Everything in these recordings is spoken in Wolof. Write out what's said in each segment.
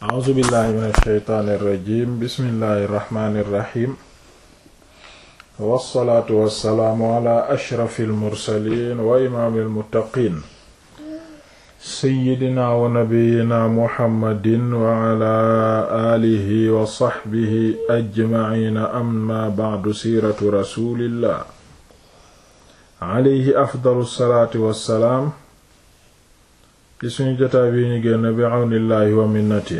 a'uuzu billahi min alsheytaani irrajim bismillahi irrahmani irrahim wassalaatu wassalaamu ala ashrafi almursalin wa imaami almuttaqin seyyidina wa nabiyina muhammadin wa ala aalihi wa saxbihi ajmaciina amma bacdu siiratu rasulillah alayhi afdalu salaatu wassalaam ci suñu jotaay bi ñu génn bi àwnillaahi wa minnati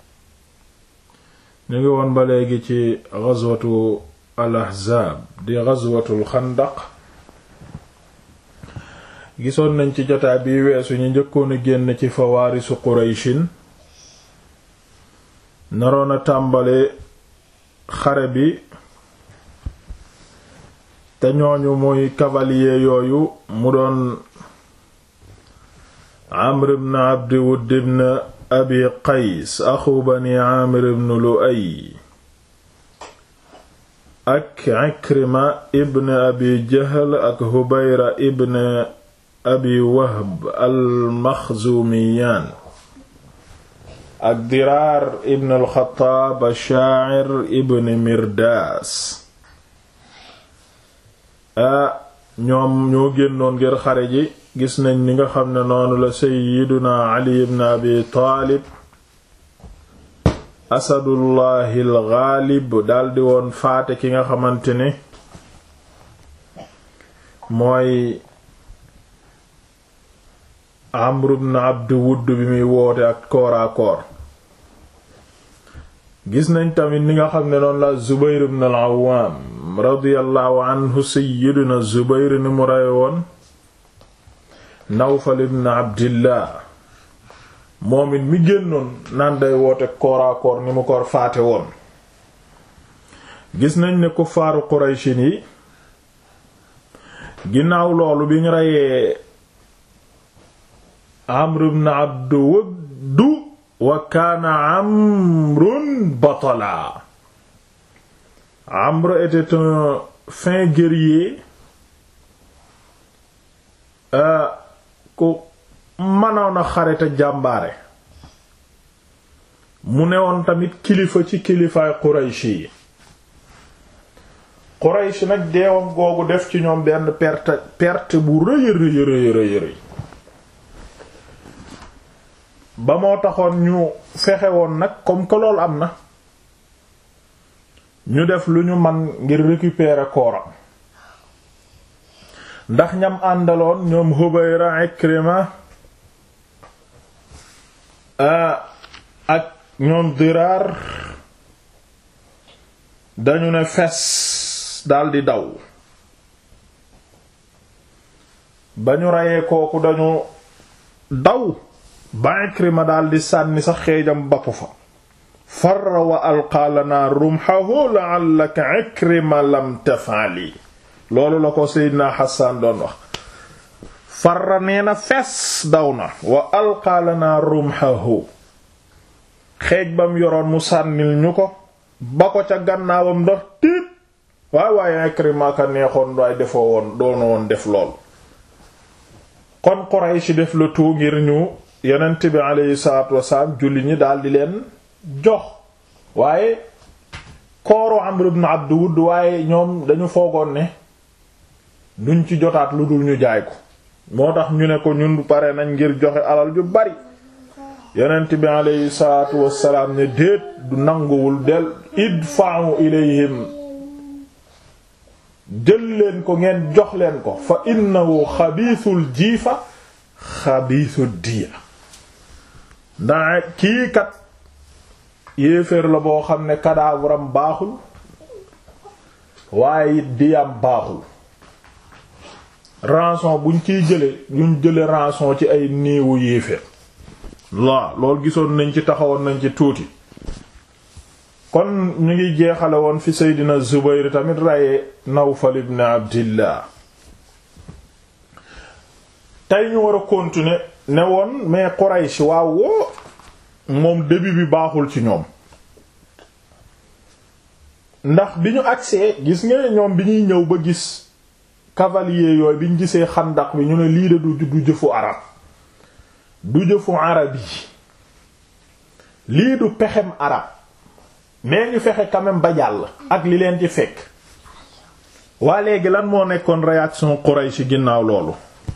ñu ngi woon ba léegi ci ghazwatu al ahzaab di ghazwatul xandaq gisoon nañ ci jotaay bi weesu ñu njëkkoon a génn ci fawaarisu qurayshin naroon a tàmbale xare bi te ñooñu muy cavalier yooyu mu doon Amr ibn Abdi Wudd ibn Abi Qays axu bani Amir ibn Lu'ay ak Ikrima ibn Abi Jahl ak Hubayra ibn Abi Wahb al-Maxzumiyaan ak Diraar ibn al-Xattaab ash-Shaa'ir ibn Mirdaas a ñoom ñoo génnoon ngir xare ji gis nañ ni nga xam ne noonu la sayyiduna ali ibn abi taalib asadullahi alxaalib daldi woon faate ki nga xamante ne mooy amru ibn abd wudd bi muy woote ak kooraakoor gis nañ tamit ni nga xam ne noonu la zubayr ibn al-awwaam radiyallahu anhu sayyiduna zubayr ni mu rey woon Nawfal ibn Abdillah moom it mi génnoon naan day woote kooraakoor ni mu ko faate woon gis nañ ne kuffaaru Qurayshin yi ginnaaw loolu bi ñu reyee Amr ibn Abd Wudd wa kaana Amrun batala Amr était un fin guerrier ku mënoon a xare te jàmbaare mu newoon tamit kilifa ci kilifaay Quraysh yi Quraysh nag deewam googu def ci ñoom benn perte perte bu rëy rëy rëy rëy rëy ba moo taxoon ñu fexe woon nag comme que loolu am na ñu def lu ñu man ngir récupérer kooram ndax ñam àndaloon ñoom Hubayra Ikrima ak ñoom Diraar dañu ne fes daldi daw ba ñu reyee kooku dañu daw ba Ikrima daldi sànni sax xeejam bappu fa farra wa alqaa lanaa rumhahu la'allaka Ikrima lam taf'ali loolu la ko Seydina Hassan doon wax farra nee na fes daw na wa alqaa lanaa rumhahu xeej bam yoroon mu sànnil ñu ko ba ko ca gannaawam ndax tiit waay waaye Ikrima ka neexoon waay defoo woon doona woon def lool kon Quraysh def la tout ngir ñu yonent bi aleyhi salaatu wasalaam julli ñi daldi leen jox waaye kooru Amr ibn Abd Wudd waaye ñoom dañu foogoon ne duñ ci jotaat lu dul ñu jaay ko moo tax ñu ne ko ñun pare nañ ngir joxe alal ju bari yonent bi aleyhi salaatu wassalaam ne déet du nanguwul del idfa'u ilayhim jël leen ko ngeen jox leen ko fa innahu xabiisul jiifa xabiisu diya ndax kii kat yéeféer la boo xam ne cadavre-am baaxul waaye it diyam baaxul rançon buñ ciy jële ñu jële rançon ci ay néewu yéeféer la loolu gisoon nañ ci taxawoon nañ ci tuuti kon ñu ngi jeexale woon fi Seydina Zubayr tamit reye Nawfal ibn Abdillah tey ñu war a continuer ne woon mais Quraysh waaw woo moom début bi baaxul ci ñoom ndax bi ñu agsee gis nga ñoom bi ñuy ñëw ba gis cavalier yooyu bi ñu gisee xandak bi ñu ne lii de du du jëfu arab du jëfu arab yi lii du pexem arab mais ñu fexe quand même ba jàll ak li leen ci fekk waa léegi lan moo nekkoon réaction Quraysh ginnaaw loolu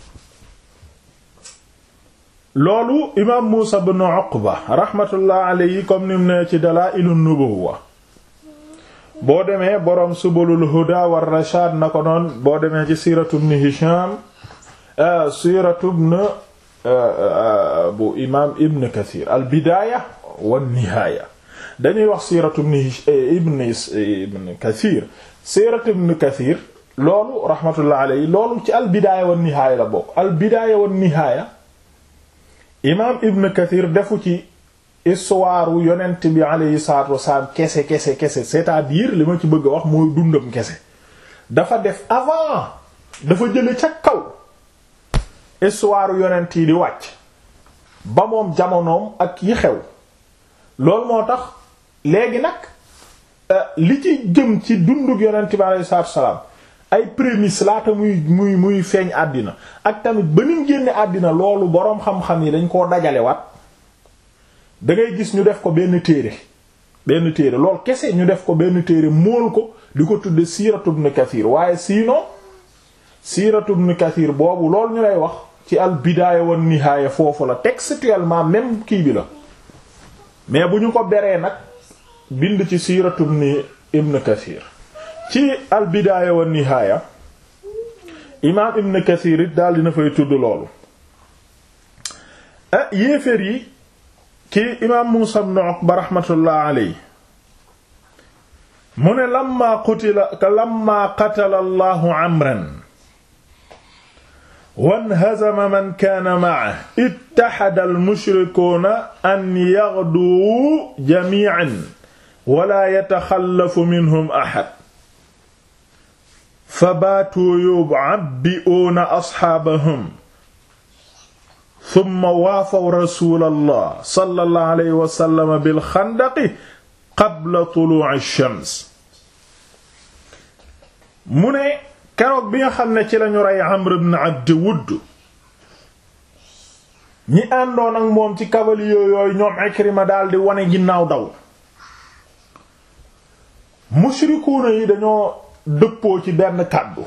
loolu imaam Muusa ibn Uqba rahmatullah alayhi comme nim ne ci Dalaa'ilun Nubuwwa boo demee boroom Subulul Huda war Rashaad na ko noon boo demee ci siiratu ibn Hisham siiratu ibn bu imaam Ibn Kathir al bidaaya wan nihaaya dañuy wax siiratu ibn ibn Kathir siiratu ibn Kathir loolu rahmatullah alayhi loolu ci al bidaaya wan nihaaya la bokk al bidaaya wan nihaaya imaam Ibn Kathir defu ci histoire yonent bi alayhi salaatu wasalaam kese kese kese c'est-à-dire li ma ci bëgg a wax mooy dundam kese dafa def avant dafa jële ca kaw histoire yonent yi di wàcc ba moom jamonoom ak yi xew loolu moo tax léegi nag li ci jëm ci dunduk yonent bi alayhi salaatu wasalaam ay prémices laata muy muy muy feeñ àddina ak tamit ba nim génne àddina loolu boroom xam-xam yi dañ koo dajale waat da ngay gis ñu def ko benn téere benn téere loolu kese ñu def ko benn téere móol ko di ko tudde siiratu ibn Kathir waaye sinon siiratu ibn Kathir boobu loolu ñu lay wax ci al bidaaya wan nihaaya foofu la textuellement même kii bi la mais bu ñu ko beree nag bind ci siiratu ibn Kathir ci al bidaaya wan nihaaya imaam ibn Kathir it daal dina fay tudd loolu ah yéeféer yi kii imaam Muusa ibn Uqba raxmatullah alayhi mu ne lamma qutila lamma qatala Allahu Amran wanhazama man kaana ma'ahu ittaxada al-mushrikuuna an yaghduu jamii'an wa laa yataxallafu minhum ahad fabaatuu yub'abbi'uuna asxaabahum summa waafaw rasulallah sallallahu alayhi wa sallam bil xandaqi qabla tuluu'i shams mu ne keroog bi nga xam ne ci lañu rey Amr ibn Abd Wudd ñi àndoon ak moom ci cavalier yooyu ñoom Ikrima daldi wane ginnaaw daw mushrikuuna yi dañoo dëppoo ci benn kàddu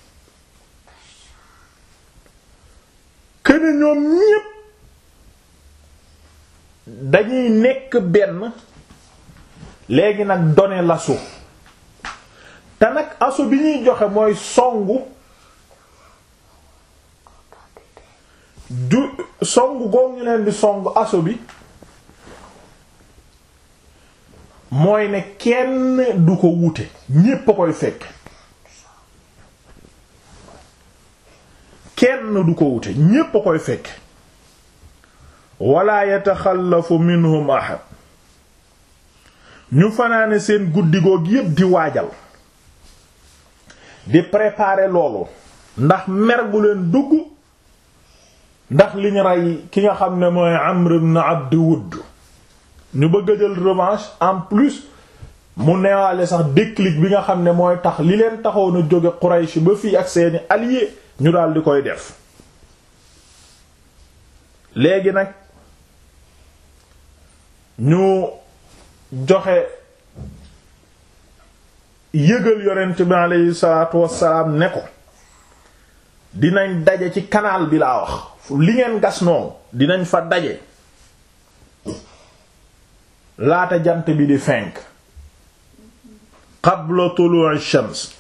këne ñoom ñépp dañuy nekk benn léegi nag donner l'assaut te nag assaut bi ñuy joxe mooy songu du songu goog ñu leen di songu assaut bi mooy ne kenn du ko wute ñépp a koy fekk kenn du ko wute ñépp a koy fekk wala yataxallafu minhum ahad ñu fanaane seen guddigoog yépp di waajal di préparer loolu ndax mer gu leen dugg ndax li ñu rey ki nga xam ne mooy Amr ibn Abd Wudd ñu bëgg a jël revanche en plus mu neewaale sax déclic bi nga xam ne mooy tax li leen taxoon a jóge Quraysh ba fii ak seeni alliés ñu daal di koy def léegi nag ñu joxe yëgal yonent bi aleyhi salaatu wassalaam ne ko dinañ daje ci canal bi laa wax li ngeen gas noonu dinañ fa daje laata jant bi di fenk qabla tulu'i shams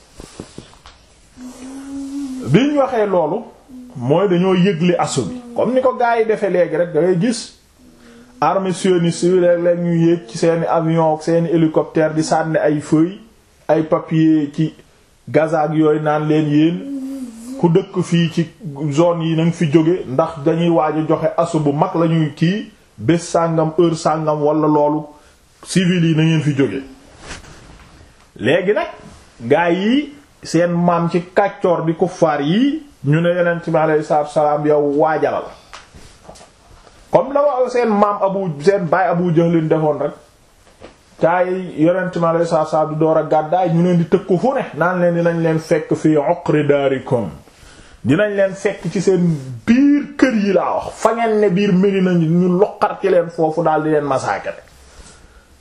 biñ waxee loolu mooy dañoo yëgle assaut bi comme ni ko gaa yi defee léegi rek da ngay gis armée sioniste yi léeg-léeg ñu yéeg ci seeni avion ak seeni hélicoptère di sànni ay feuilles ay papier ci Gaza ak yooyu naan leen yéen ku dëkk fii ci zone yi nanga fi jóge ndax dañuy waaj a joxe assaut bu mag lañuy kii bés sàngam heure sàngam wala loolu civil yi na ngeen fi jóge léegi nag gaa yi seen maam ci kàccoor di kuffaar yi ñu ne yonent bi alayhi salaatu salaam yow waajalal comme la wa seen maam abu seen baay abu jahlin defoon rek caay yonent bi alayhi salaatu salaam di door a gàddaay ñu leen di tëkku fu ne naan leen dinañ leen fekk fii uqri daarikum dinañ leen fekk ci seen biir kër yi laa wax fa ngeen ne biir Medina ñu loqar ci leen foofu daal di leen massacrer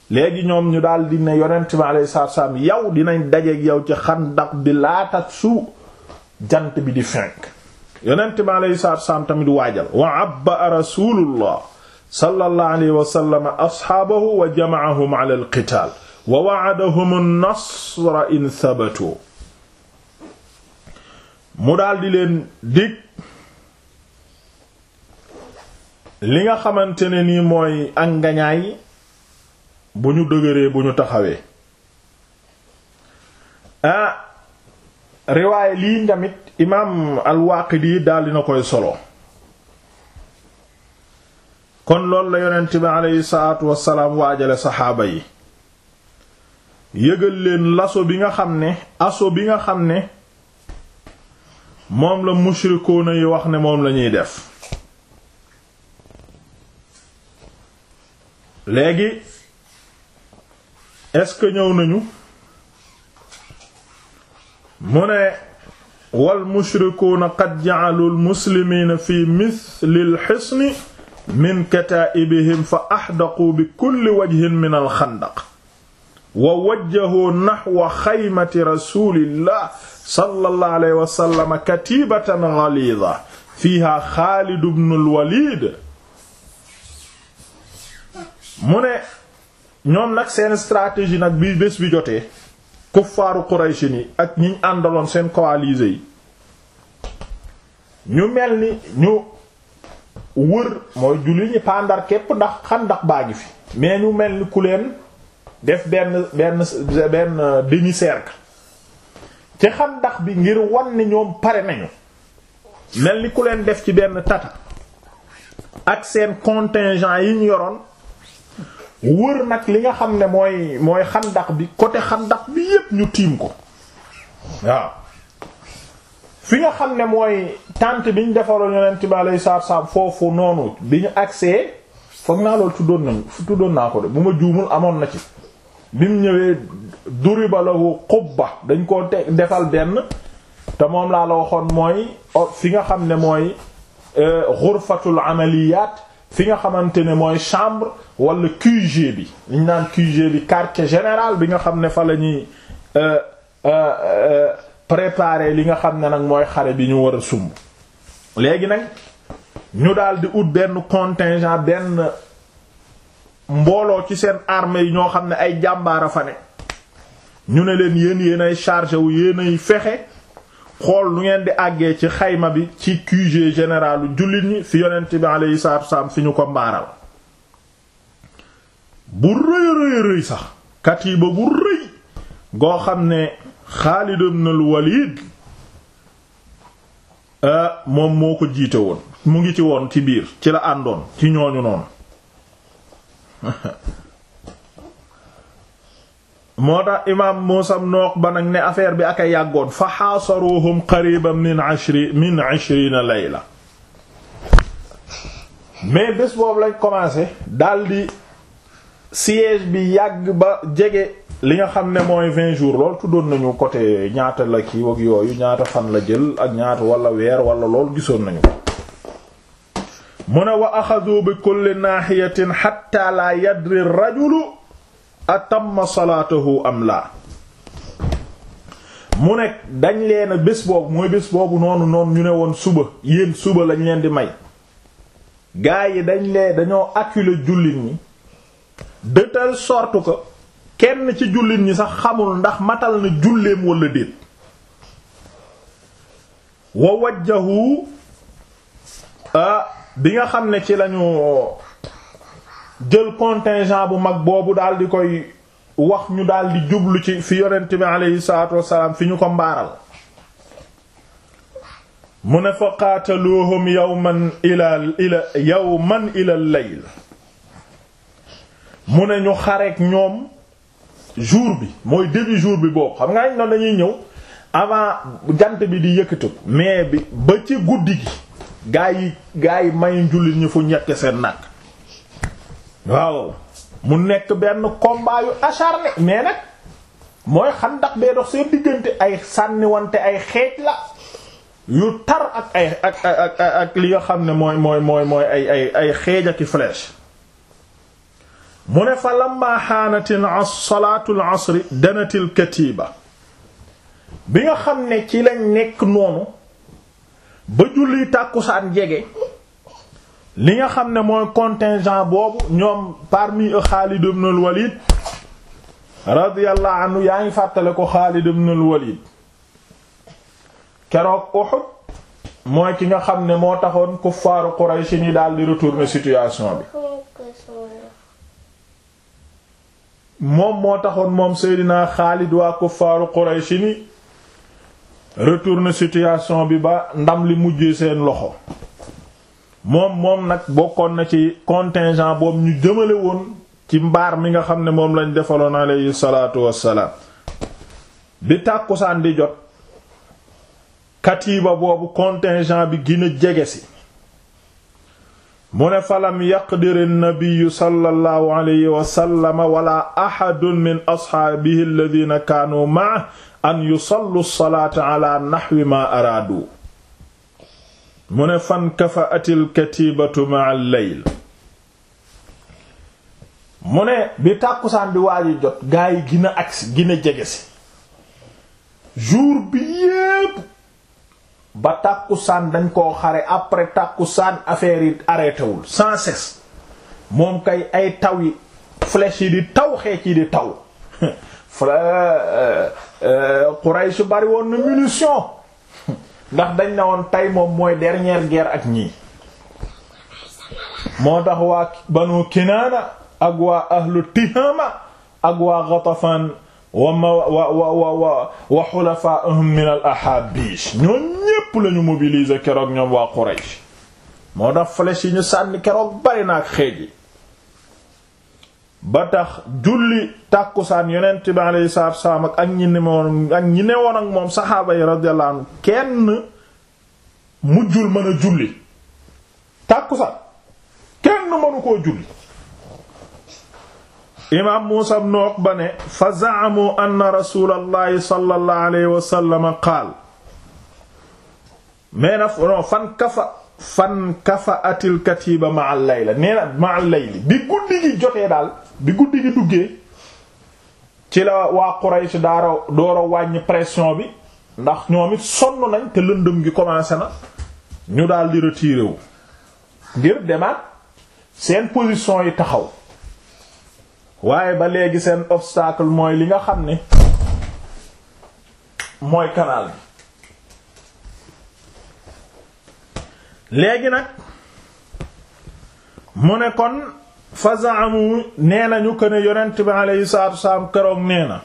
léegi ñoom ñu daal di ne yonent bi alayhi salaatu salaam yow dinañ dajeek yow ci xandaq bi laata su jant bi di fenk yonent bi alayhi salaatu salaam tamit waajal wa abba rasulullah sallallahu alayhi wa sallam asxaabahu wa jama'ahum ala al-qitaal wa wa'adahum an-nasra in thabatu mu daal di leen dig li nga xamante ne nii mooy ak ngañaay bu ñu dëgëree bu ñu taxawee ah riwaaye lii tamit imaam al-Waaqidi daal dina koy solo kon loolu la yonent bi aleyhi salaatu wassalaam waajale saxaaba yi yëgal leen laso bi nga xam ne aso bi nga xam ne moom la mushrikoona yi wax ne moom lañuy def léegi est-ce que ñëw nañu mu ne wal mushrikuuna qad ja'alu al muslimiina fi mithli al hisni min kataa'ibihim fa ahdaqu bi kulli wajhin min al xandaq wa wajjahu naxwa xaymati rasulillah sallallahu alayhi wa sallam katibatan ghaliza fiha Xaalid ibn al Walid mu ne ñoom nag seen stratégie nag bi bés bi jotee kuffaaru Quraysh ni ak ñiñ àndaloon seen coalisés yi ñu mel ni ñu wër mooy julli ñi pandar képp ndax xandax baa ngi fi mais ñu mel ni ku leen def benn benn benn demi-cercle ci xandax bi ngir wan ni ñoom pare nañu mel ni ku leen def ci benn tata ak seen contingent yi ñu yoroon wër nag li nga xam ne mooy mooy xandax bi côté xandax bi yépp ñu tiim ko waaw fi nga xam ne mooy tente bi ñu defaroon yonent bi alayhi salaatu salaam foofu noonu bi ñu agsee foog naa loolu tuddoon nañu tuddoon naa ko de bu ma juumul amoon na ci bi mu ñëwee duriba lahu qubba dañ koo te defal benn te moom laa la waxoon mooy fi nga xam ne mooy ghurfatul amaliyat fi nga xamante ne mooy chambre wala QG bi liñ naan QG bi quartier général bi nga xam ne fa la ñuy préparer li nga xam ne nag mooy xare bi ñu war a sumb léegi nag ñu daal di ut benn contingent benn mbooloo ci seen armée yi ñoo xam ne ay jàmbaara fa ne ñu ne leen yéen yéen ay chargé wu yéen ay fexe xool lu ngeen di àggee ci xayma bi ci QG généralu jullit ñi fi yonent bi alayhi salaatu wasallam fi ñu ko mbaaral bu rëy rëy rëy sax katiiba bu rëy goo xam ne Xaalid ibn al-Walid moom moo ko jiite woon mu ngi ci woon ci biir ci la àndoon ci ñooñu noonu moo tax imaam Muusaa ibn Uqba nag ne affaire bi ak a yàggoon fa xaasaruhum qariban min ashri min ashrina layla mais bés boobu lañ commencé daldi siège bi yàgg ba jege li nga xam ne mooy vingt jours lool tuddoon nañu côté ñaata la kii wak yooyu ñaata fan la jël ak ñaata wala weer wala lool gisoon nañu ko mu ne wa axadu bi kulli naaxiyatin xatta la yadri rajulu atamma salaatahu am laa mu ne dañ leen bés boobu mooy bés boobu noonu noonu ñu ne woon suba yéen suba lañ leen di may gaa yi dañ lee dañoo acculer jullit ñi de telle sorte que kenn ci jullit ñi sax xamul ndax matal na julleem wala déet wa wajjahu bi nga xam ne ci lañu jël contingent bu mag boobu daal di koy wax ñu daal di jublu ci fi yonent bi aleyhi salaatu wassalaam fi ñu ko mbaaral mu ne fa qaataluuhum yawman ila ila yawman ila layl mu ne ñu xareek ñoom jour bi mooy début jour bi boobu xam nga añ noonu dañuy ñëw avant jant bi di yëkkatu mais bi ba ci guddi gi gaa yi gaa yi may njullit ñu fu ñekke seen nag waaw mu nekk benn combat yu acharné mais nag mooy xandax bee dox seen diggante ay sànniwante ay xeej la yu tar ak ay ak ak ak li nga xam ne mooy mooy mooy mooy ay ay ay xeej ak i flèche mu ne fa lamma xaanatil salaatul asri danatil katiiba bi nga xam ne ci lañ nekk noonu ba julli tàkkusaan jege li nga xam ne mooy contingent boobu ñoom parmi eux Xaalid ibn al-Walid radiyallahu anhu yaa ngi fàttale ko Xaalid ibn al-Walid keroog Uhud mooy ki nga xam ne moo taxoon kuffaaru Quraysh ni daal di retourner situation bi moom moo taxoon moom Seydina Xaalid waa kuffaaru Quraysh ni retourner situation bi ba ndam li mujjee seen loxo moom moom nag bokkoon na ci contingent boobu ñu jëmale woon ci mbaar mi nga xam ne moom lañ defaloon alayhi salaatu wassalaam bi tàkkusaan di jot katiiba boobu contingent bi gën a jege si mu ne falam yaqdiri nabiyu sallallahu alayhi wa sallam wala ahadun min asxaabihi alladhina kaanu ma'a an yusallu salaata ala naxwi ma araadu mu ne fan kafa'atil katibatu ma'a al-layl mu ne bi tàkkusaan bi waaji jot gaa yi gina agsi gina jege si jour bi yépp ba tàkkusaan dañ koo xare après tàkkusaan affaire yi arrêté wul sans cesse moom kay ay taw yi flèche yi di taw xeec yi di taw Quraysh bari woon na munition ndax dañ ne woon tey moom mooy dernière guerre ak ñii moo tax waa Banu Kinaana ak waa ahlu Tihama ak waa Ghatafan wa ma wa wa wa wa wa xulafaahum min al ahabish ñoo ñépp lañu mobiliser keroog ñoom waa Quraysh moo tax flèche yi ñu sànni keroog bari na ak xeej yi ba tax julli tàkkusaan yonent bi alayhi salaatu wassalaam ak ak ñi newoon ak ñi newoon ak moom saxaaba yi radiyallahu anhu kenn mujjul mën a julli tàkkusaan kenn mënu koo julli imaam Muusa ibn Uqba ne fa za'amu anna rasuulallahi sallallahu alayhi wa sallam qaal mais na non fan kafa fan kafa atil katiba ma al layla nee na ma al layli bi guddi gi jotee daal bi guddi gi duggee ci la waa Quraysh daara door a wàññi pression bi ndax ñoom it sonn nañ te lëndëm gi commencé na ñu daal di retiré wu ngir demaat seen position yi taxaw waaye ba léegi seen obstacle mooy li nga xam ne mooy canal bi léegi nag mu ne kon fa zaamu nee nañu ko ne yonent bi aleyhi salaatu wasalaam keroog nee na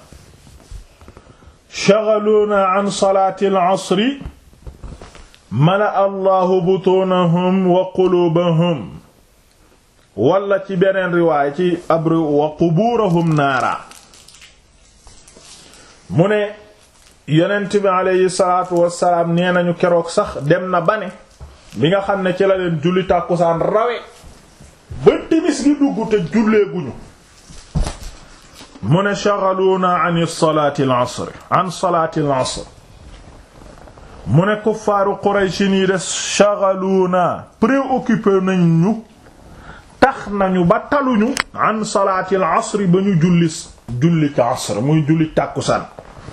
shaghaluuna an salaati al-asri mala allahu butunahum wa qulubahum wala ci beneen riwaay ci abri wa qubuurahum naara mu ne yonent bi aleyhi salaatu wasalaam nee nañu keroog sax dem na ba ne bi nga xam ne ci la leen julli tàkkusaan rawe ba timis gi dugg te jullee guñu mu ne shaghaluuna an salaati al-asr an salaati al-asr mu ne kuffaaru Quraysh nii de shaghaluuna préoccupé nañ ñu tax nañu ba taluñu an salaati al-asr ba ñu julli julli ci asr muy julli tàkkusaan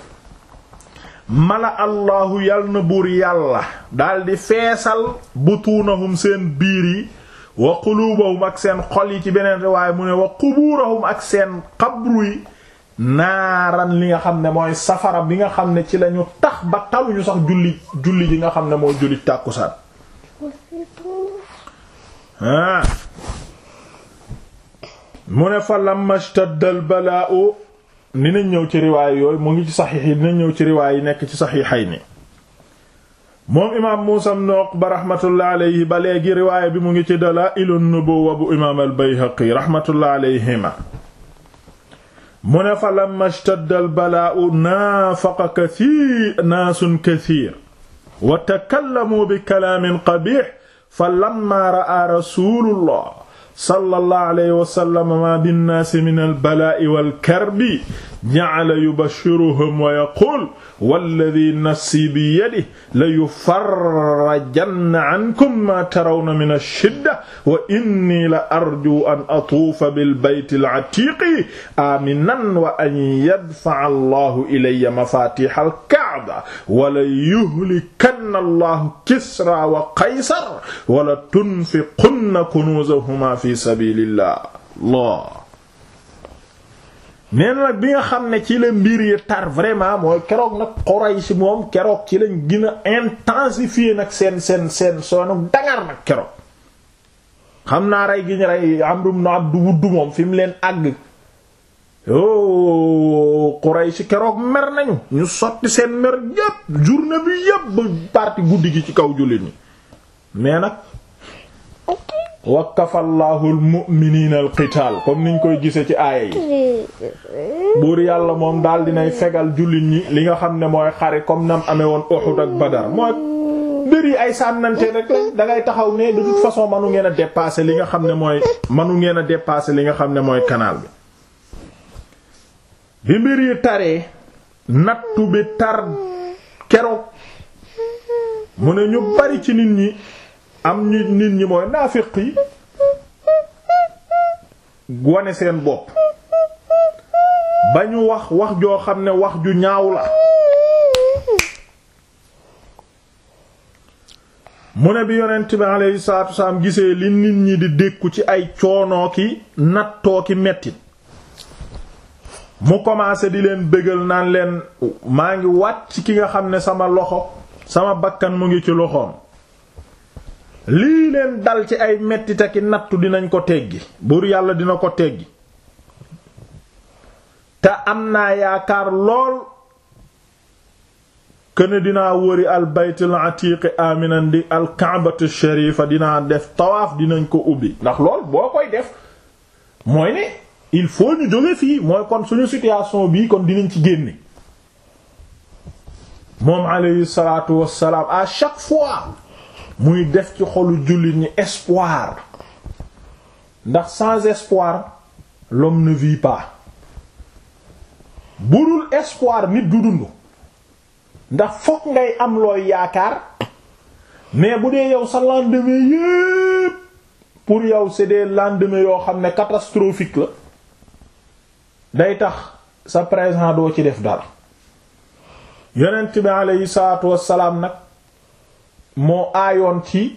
mala allahu yal na buur yàlla daldi feesal butuunahum seen biir yi wa quluubahum ak seen xol yi ci beneen riwaay mu ne wa qubuurahum ak seen xabru yi naaran li nga xam ne mooy safara bi nga xam ne ci lañu tax ba taluñu sax julli julli ji nga xam ne mooy julli tàkkusaan ah mu ne fa lamma ishtadda al balaa'u dinañ ñëw ci riwaay yooyu mu ngi ci saxiix yi dinañ ñëw ci riwaay yi nekk ci saxiixay ni moom imaam Muusaa ibn Uqba rahmatullah alayhi ba léegi riwaay bi mu ngi ci Dalaa'ilun Nubuwwa bu imaam al-Bayhaqi rahmatullah alayhima mu ne fa lamma ishtadda al-balaa'u naafaqa kathiir naasun kathiir wa takallamu bi kalaamin qabiih fa lamma ra'aa rasuulullah sallallahu alayhi wa sallam ma binnaasi min albalaa'i walkarbi ja'ala yubashshiruhum wa yaqul walladhi nafsi biyadihi la yufarrajanna ankum ma tarawna min ash-shidda wa inni la arju an atuufa bil bayti al-atiqi aminan wa an yadfa'a Allahu ilayya mafatiha al-ka'ba wa la yuhlikanna Allahu Kisra wa Qaysar wa la tunfiqunna kunuzahuma fi sabilillah Allah nee na nag bi nga xam ne ci la mbir yi tar vraiment mooy keroog nag Quraysh moom keroog ci lañ gën a intensifier nag seen seen seen soonu dangar nag keroog xam naa rey gi ñu rey Amr ibn Abd Wudd moom fi mu leen àgg yoo Quraysh keroog mer nañu ñu sotti seen mer yépp journée bi yépp ba parti guddi gi ci kaw jullit ñi mais nag wa kafallahu almu'minina alqital comme niñ koy gise ci aaya yi buur yàlla moom daal dinay fegal jullit ñi li nga xam ne mooy xare comme nam amee woon Uhud ak Badar mooy mbir yi ay sànnante rek lañ da ngay taxaw ne de toute façon manu ngeen a dépasser li nga xam ne mooy manu ngeen a dépasser li nga xam ne mooy canal bi bi mbir yi taree nattu bi tar keroog mu ne ñu bari ci nit ñi am ñu nit ñi mooy naafiq yi wane seen bopp ba ñu wax wax joo xam ne wax ju ñaaw la mu ne bi yonent bi alayhi salaatu wasalaam gisee li nit ñi di dékku ci ay coonoo ki nattoo ki mettit mu commencé di leen bégal naan leen maa ngi wàcc ki nga xam ne sama loxo sama bakkan mu ngi ci loxoom lii leen dal ci ay mettita ki nattu dinañ ko teggi buur yàlla dina ko teggi te am naa yaakaar lool këne dinaa wëri al baytul atiqi aminan di al kaabatu sharifa dinaa def tawaaf dinañ ko ubbi ndax lool boo koy def mooy ne il faut ñu jóge fii mooy kon suñu situation bii kon dinañ ci génne moom alayhi salaatu wassalaam à chaque fois muy def ci xolu jullit ñi espoir ndax sans espoir l'homme ne vit pas budul espoir nit du dund ndax fokk ngay am looy yaakaar mais bu dee yow sa lendemain yépp pour yow c'est des lendemains yoo xam ne catastrophique la day tax sa présent doo ci def dara yonent bi aleyhi salaatu wassalaam nag moo aayoon ci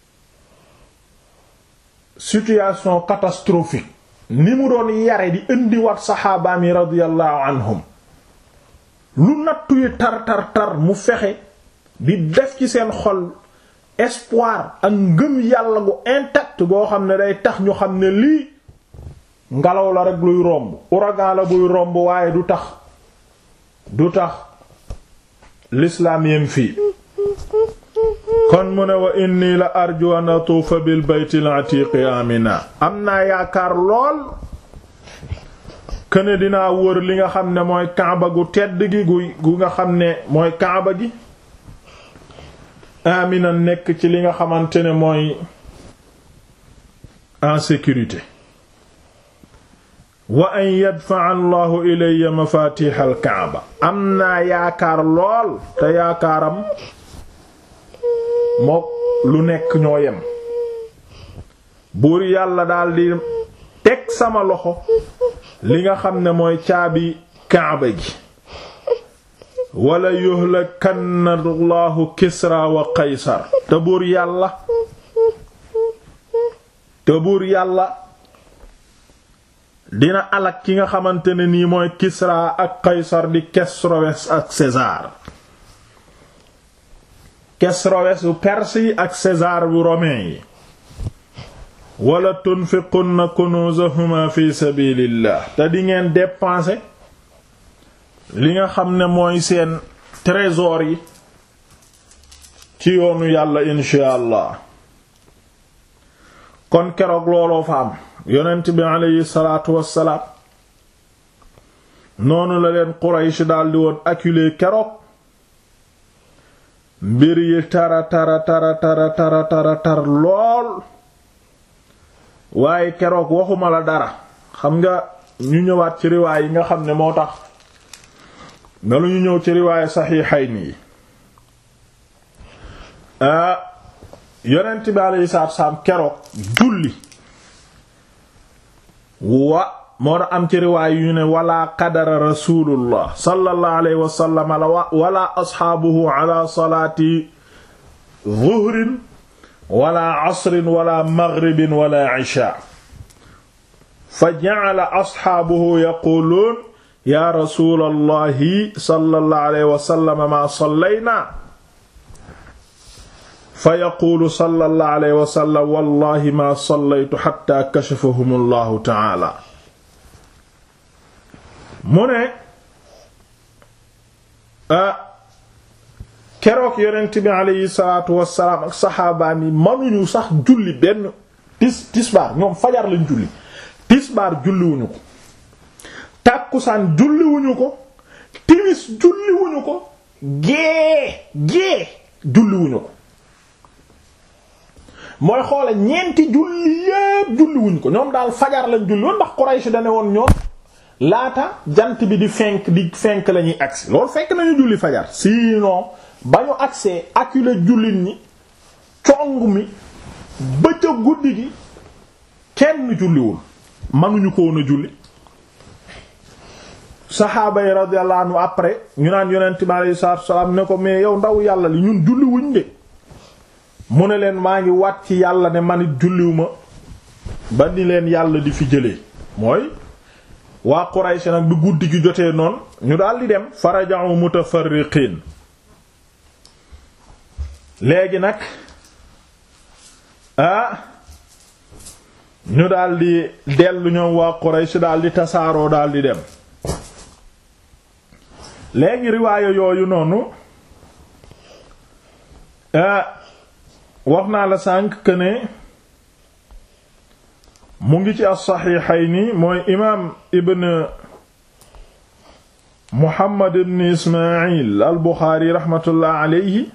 situation catastrophique ni mu doon yare di indiwaat saxaabaam yi radiyallahu anhum lu nattu yi tar tar tar mu fexe di def ci seen xol espoir ak ngëm yàlla gu intact goo xam ne day tax ñu xam ne lii ngelaw la rek luy romb ouragan la buy romb waaye du tax du tax l'islam yem fii kon mu ne wa inni la arju an atuufa bil baytil atiqi amina am naa yaakaar lool këne dinaa wër li nga xam ne mooy kaaba gu tedd gi gu gu nga xam ne mooy kaaba gi amina nekk ci li nga xamante ne mooy en sécurité wa an yadfa allahu ilayya mafatih al kaaba am naa yaakaar lool te yaakaaram mook lu nekk ñoo yem buur yàlla daldi teg sama loxo li nga xam ne mooy caabi kaaba gi wala yuhlakanna allahu kisra wa qaysar te buur yàlla te buur yàlla dina alak ki nga xamante ne nii mooy kisra ak qaysar di Kesroes ak César Kesroes bu perse yi ak César bu romain yi wala tunfiqunna kunuzahuma fi sabilillah te di ngeen dépenser li nga xam ne mooy seen trésor yi ci yoonu yàlla insha allah kon keroog looloo fa am yonent bi aleyhi salaatu wassalaam noonu la leen Quraysh daldi woon acculé keroog mbir yi tara tara tara tara tara tara tar lool waaye keroog waxuma la dara xam nga ñu ñëwaat ci riwaay yi nga xam ne moo tax na lu ñu ñëw ci riwaaye saxiixayni yi yonent bi alayhi salaatu wassalaam keroog julli wa moo na am ci riwaay yu ne wala qadara rasulullah sallallahu alayhi wa sallam wala asxaabuhu ala salaati zuhrin wala asrin wala maghribin wala isha fa ja'ala asxaabuhu yaquluun ya rasulallahi sallallahu alayhi wa sallam ma sallayna fa yaquulu sallallahu alayhi wa sallam wallahi ma sallaytu hatta kashafahum allahu ta'ala mu ne keroog yonent bi aleyhi salaatu wassalaam ak saxaabaan yi mënuñu sax julli benn tis tisbaar ñoom fajar lañ julli tisbaar julliwuñu ko tàkkusaan julliwuñu ko timis julliwuñu ko gée gée julliwuñu ko mooy xoole ñeenti julli yépp julliwuñu ko ñoom daal fajar lañ julli woon ndax Quraysh dane woon ñoom laata jant bi di fenk di fenk la ñuy agsi loolu fekk nañu julli fajar sinon ba ñu agsee acculé jullit ñi cong mi bëcc guddi gi kenn julliwul mënuñu ko woon a julli saxaaba yi radiyallahu anhu après ñu naan yonent bi alayhi salaatu wassalaam ne ko mais yow ndaw yàlla li ñun julli wuñ de mu ne leen maa ngi wat ci yàlla ne manit julliw ma ba ni leen yàlla di fi jëlee mooy waa Quraysh nag bi guddi gi jotee noonu ñu daal di dem faraja'u mutafarriqin léegi nag ah ñu daal di dellu ñoom waa Quraysh daal di tasaaroo daal di dem léegi riwaaya yooyu noonu wax naa la sànq que ne mu ngi ci as-Sahihayni mooy imaam Ibn Muhammad ibn Ismaïl al-Bukhari rahmatullah alayhi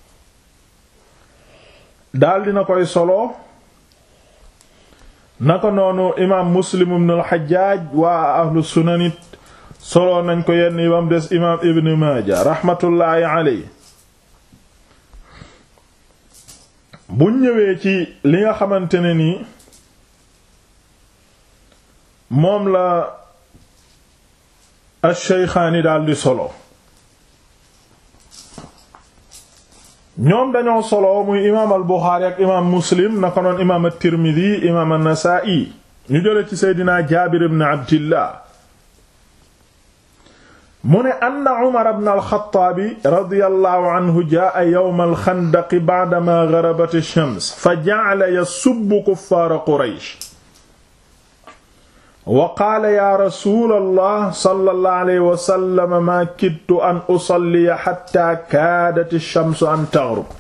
daal dina koy solo naka noonu imaam Muslim ibn al-Hajjaj waa ahlu sunanit solo nañ ko yenn yi bam des imaam Ibn Maaja rahmatullahi alayhi buñ ñëwee ci li nga xamante ne nii moom la ash-Shaykhaani daal di solo ñoom dañoo solo muy imaam al-Buxaari ak imaam Muslim naka noon imaam at-Tirmidhi imaam an-Nasaa'i ñu jële ci Seydina Jaabir ibn Abdillah mu ne anna Umar ibn al-Khattab radiyallahu anhu jaa'a yawm al-Khandaq ba'dama gharabat ash-shams fa ja'ala yasubbu kuffaara Quraysh wa qaala yaa rasuulallah sallallahu alayhi wa sallam maa kittu an usalliya hattaa kaadat ash-shamsu an taghrub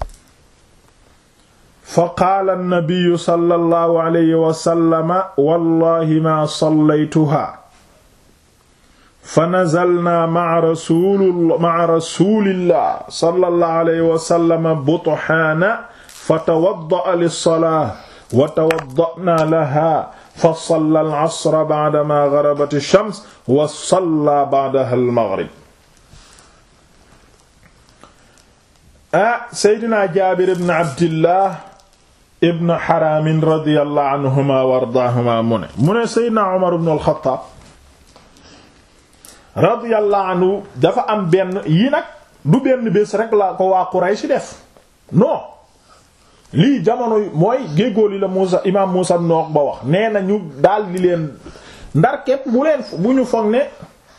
fa qaala an-nabiyyu sallallahu alayhi wa sallam wallaahi maa sallaytuhaa fa nazalnaa ma'a rasuulillah sallallahu alayhi wa sallam buthaana fatawadda'a lis-salaati wa tawadda'naa lahaa fa salla al-asra ba'damaa gharabat ash-shams wa salla ba'dahaa al-maghrib. ah Seydina Jaabir ibn Abdillah ibn Haraam radiyallahu anhumaa wa ardaahumaa mu ne mu ne Seydina Umar ibn al-Khattaab radiyallahu anhu dafa am benn yi nag du benn bés rek la ko waa Quraysh def non. lii jamono mooy géegóo li la Muusa imaam Muusa ibn Uqba wax nee na ñu daal di leen ndar képp bu leen bu ñu foog ne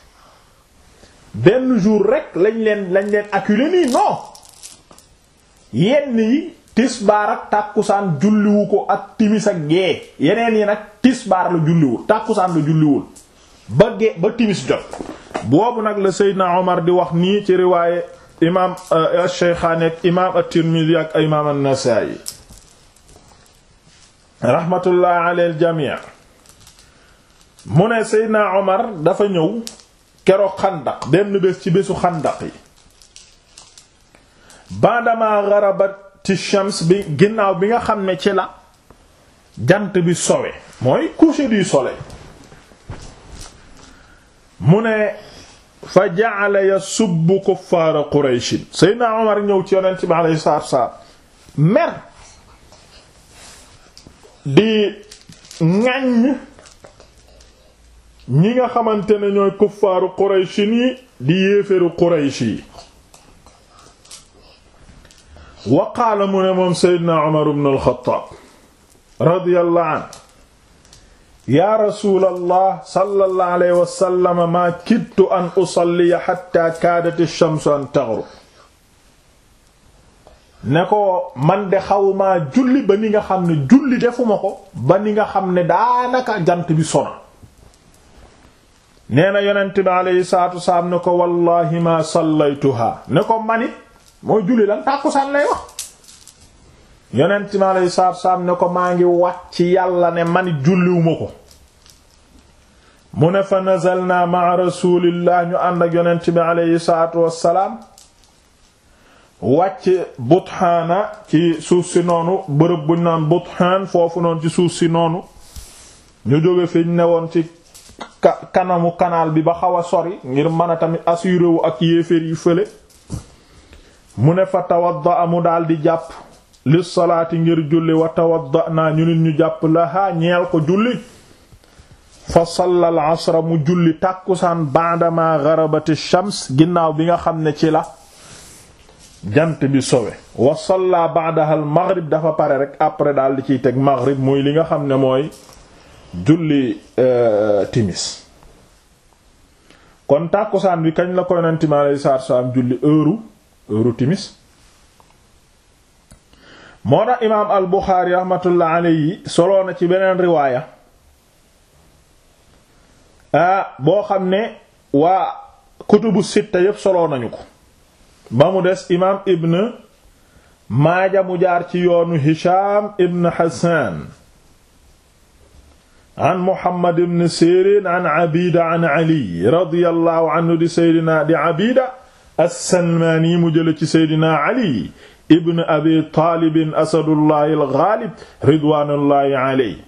benn jour rek lañ leen lañ leen acculé nii non yenn yi tisbaar ak tàkkusaan julliwu ko ak timis ak gee yeneen yi nag tisbaar la julliwul tàkkusaan la julliwul ba gee ba timis jot boobu nag la Seydina Omar di wax nii ci riwaaye imaam ash-Shaykhaani ak imaam at-Tirmidhi ak imaam an-Nasaa'i rahmatullahi ala al-jamii mu ne Seydina Omar dafa ñëw keroog xandaq benn bés ci bésu xandaq yi ba'dama gharabati shams bi ginnaaw bi nga xam ne ci la jant bi sowe mooy coucher du soleil mu ne fa ja'ala yasubbu kuffaara qurayshin seydna omar ñëw ci yonent bi alayhi salaatu wassalaam mer di ŋàññ ñi nga xamante ne ñooy kuffaaru qurayshin yi di yéeféru quraysh yi wa qaala mu ne moom seydna omar ibn al-Khattab radiyallahu anhu yaa rasuulallah sallallahu alayhi wa sallam maa kittu an usalliya hatta kaadat ash-shamsu an taghrub ne ko man de xawmaa julli ba ni nga xam ne julli defuma ko ba ni nga xam ne daanaka jant bi sona nee na yonent bi alayhi salaatu wasalaam ne ko wallahi ma sallaytuha ne ko manit mooy julli lan tàkkusaan lay wax yonent bi alayhi salaatu wasalaam ne ko maa ngi wàcc yàlla ne manit julliwuma ko mu ne fa nazalna ma'a rasulillah ñu ànd ak yonent bi alayhi salaatu wasalaam wàcc Buthaana ci suuf si noonu bërëb buñ naan Buthaan foofu noonu ci suuf si noonu ñu jóge fi ñu newoon ci kanamu kanaal bi ba xaw a sori ngir mën a tamit assuré wu ak yéeféer yi fële mu ne fa tawadda mu daal di jàpp li salaati ngir julli wa tawadda naa ñu nit ñu jàpp lahaa ñeel ko julli fa salla al asra mu julli tàkkusaan ba'dama gharabati shams ginnaaw bi nga xam ne ci la jant bi sowe wa salla ba'daha al maghrib dafa pare rek après daal di ciy teg maghrib muy li nga xam ne mooy julli timis kon tàkkusaan bi kañ la ko yonent mi alayhi salaatu salaam julli heure heure timis moo tax imaam al Buxaari rahmatullah alayhi soloo na ci beneen riwaaya ah boo xam ne waa kutubu sitta yépp soloo nañu ko ba mu des imaam ibn Maaja mu jaar ci yoonu Hisham ibn Hassan an Muhammad ibn Sirin an Abida an Ali radiyallahu anhu di Seydina di Abida as-Salmani mu jële ci Seydina Ali ibn Abi Talib Asadullahi al-Ghalib ridwanullahi alayhi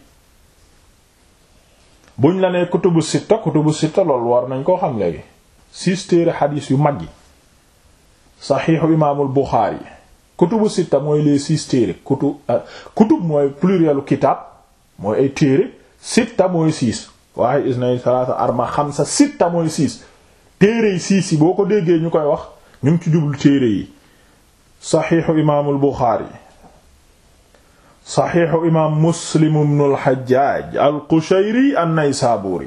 buñ la nee kutubu sitta kutubu sitta loolu war nañ koo xam léegi six téere xadiis yu mag yi saxiixu imaamul Buxaari kutubu sitta mooy les six téere kutub kutub mooy plurielu kitaab mooy ay téere sitta mooy six waaye isnay salaasa arba xamsa sitta mooy six téere yi six yi boo ko déggee ñu koy wax ñu ngi ci jublu téere yi saxiixu imaamul Buxaari saxiixu imaam Muslim ibnul Xajjaaj al-Qushayri an-Naysaabuuri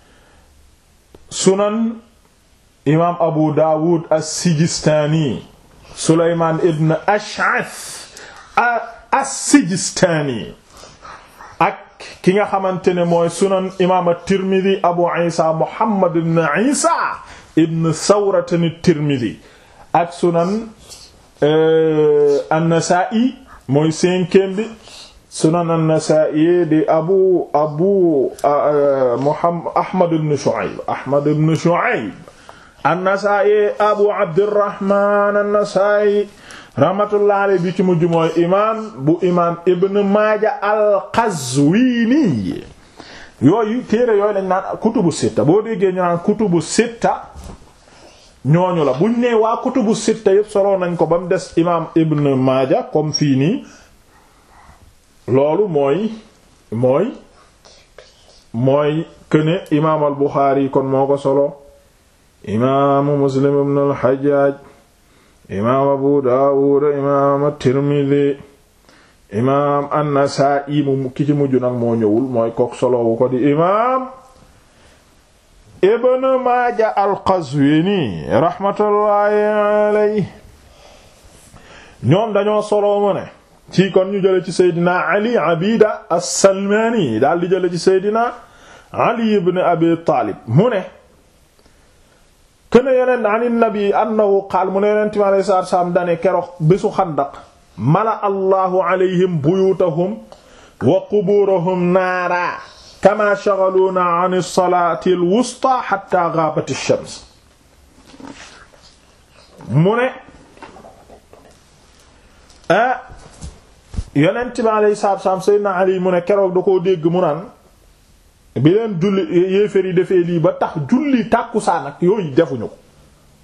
sunan imaam Abu Daawud as-Sijistaani Sulaymaan ibn Ash'ath as-Sijistaani ak ki nga xamante ne mooy sunan imaam at-Tirmidi Abu Isa Muhammad ibn Isa ibn Sawrata at-Tirmidi ak sunan an-Nasaa'i mooy cinquième bi sunan an-Nasaa'i di abu abu Muhammad Ahmad ibn Shu'ayb Ahmad ibn Shu'ayb an-Nasaa'i abu Abdirrahman an-Nasaa'i rahmatullah alayhi bi ci mujj mooy imaam bu imaam Ibn Maaja al-Qazwini yooyu téere yooyu lañ naan kutubu sitta boo déggee ñu naan kutubu sitta ñooñu la buñ nee waa kutubu sitta yëpp solo nañ ko ba mu des imaam Ibn Maaja comme fii nii loolu mooy mooy mooy këne imaam al Buxaari kon moo ko solo imaamu Muslim ibn al Hajjaaj imaam Abu Daawud imaam at-Tirmidhi imaam an-Nasaa'i mu ki ci mujj nag moo ñëwul mooy kook solowu ko di imaam Ibn Maaja al-Qazwini rahmatullahi alayhi ñoom dañoo solo mu ne ci kon ñu jële ci Seydina Ali Abida as-Salmani daal di jële ci Seydina Ali ibn Abi Taalib mu ne kene yonent an nabi annahu qaal mu ne yonent mi alayhi salaatu salaam dane keroog bésu xandaq mala allahu alayhim buyutahum wa quburahum naara kama shaghaluuna an as-salaati al-wusta hatta ghabat ash-shams mu ne ah yonent bi alayhi salaatu salaam Seydina Ali mu ne keroog da koo dégg mu naan bi leen julli yéeféer yi defee lii ba tax julli tàkkusaan ak yooyu defuñu ko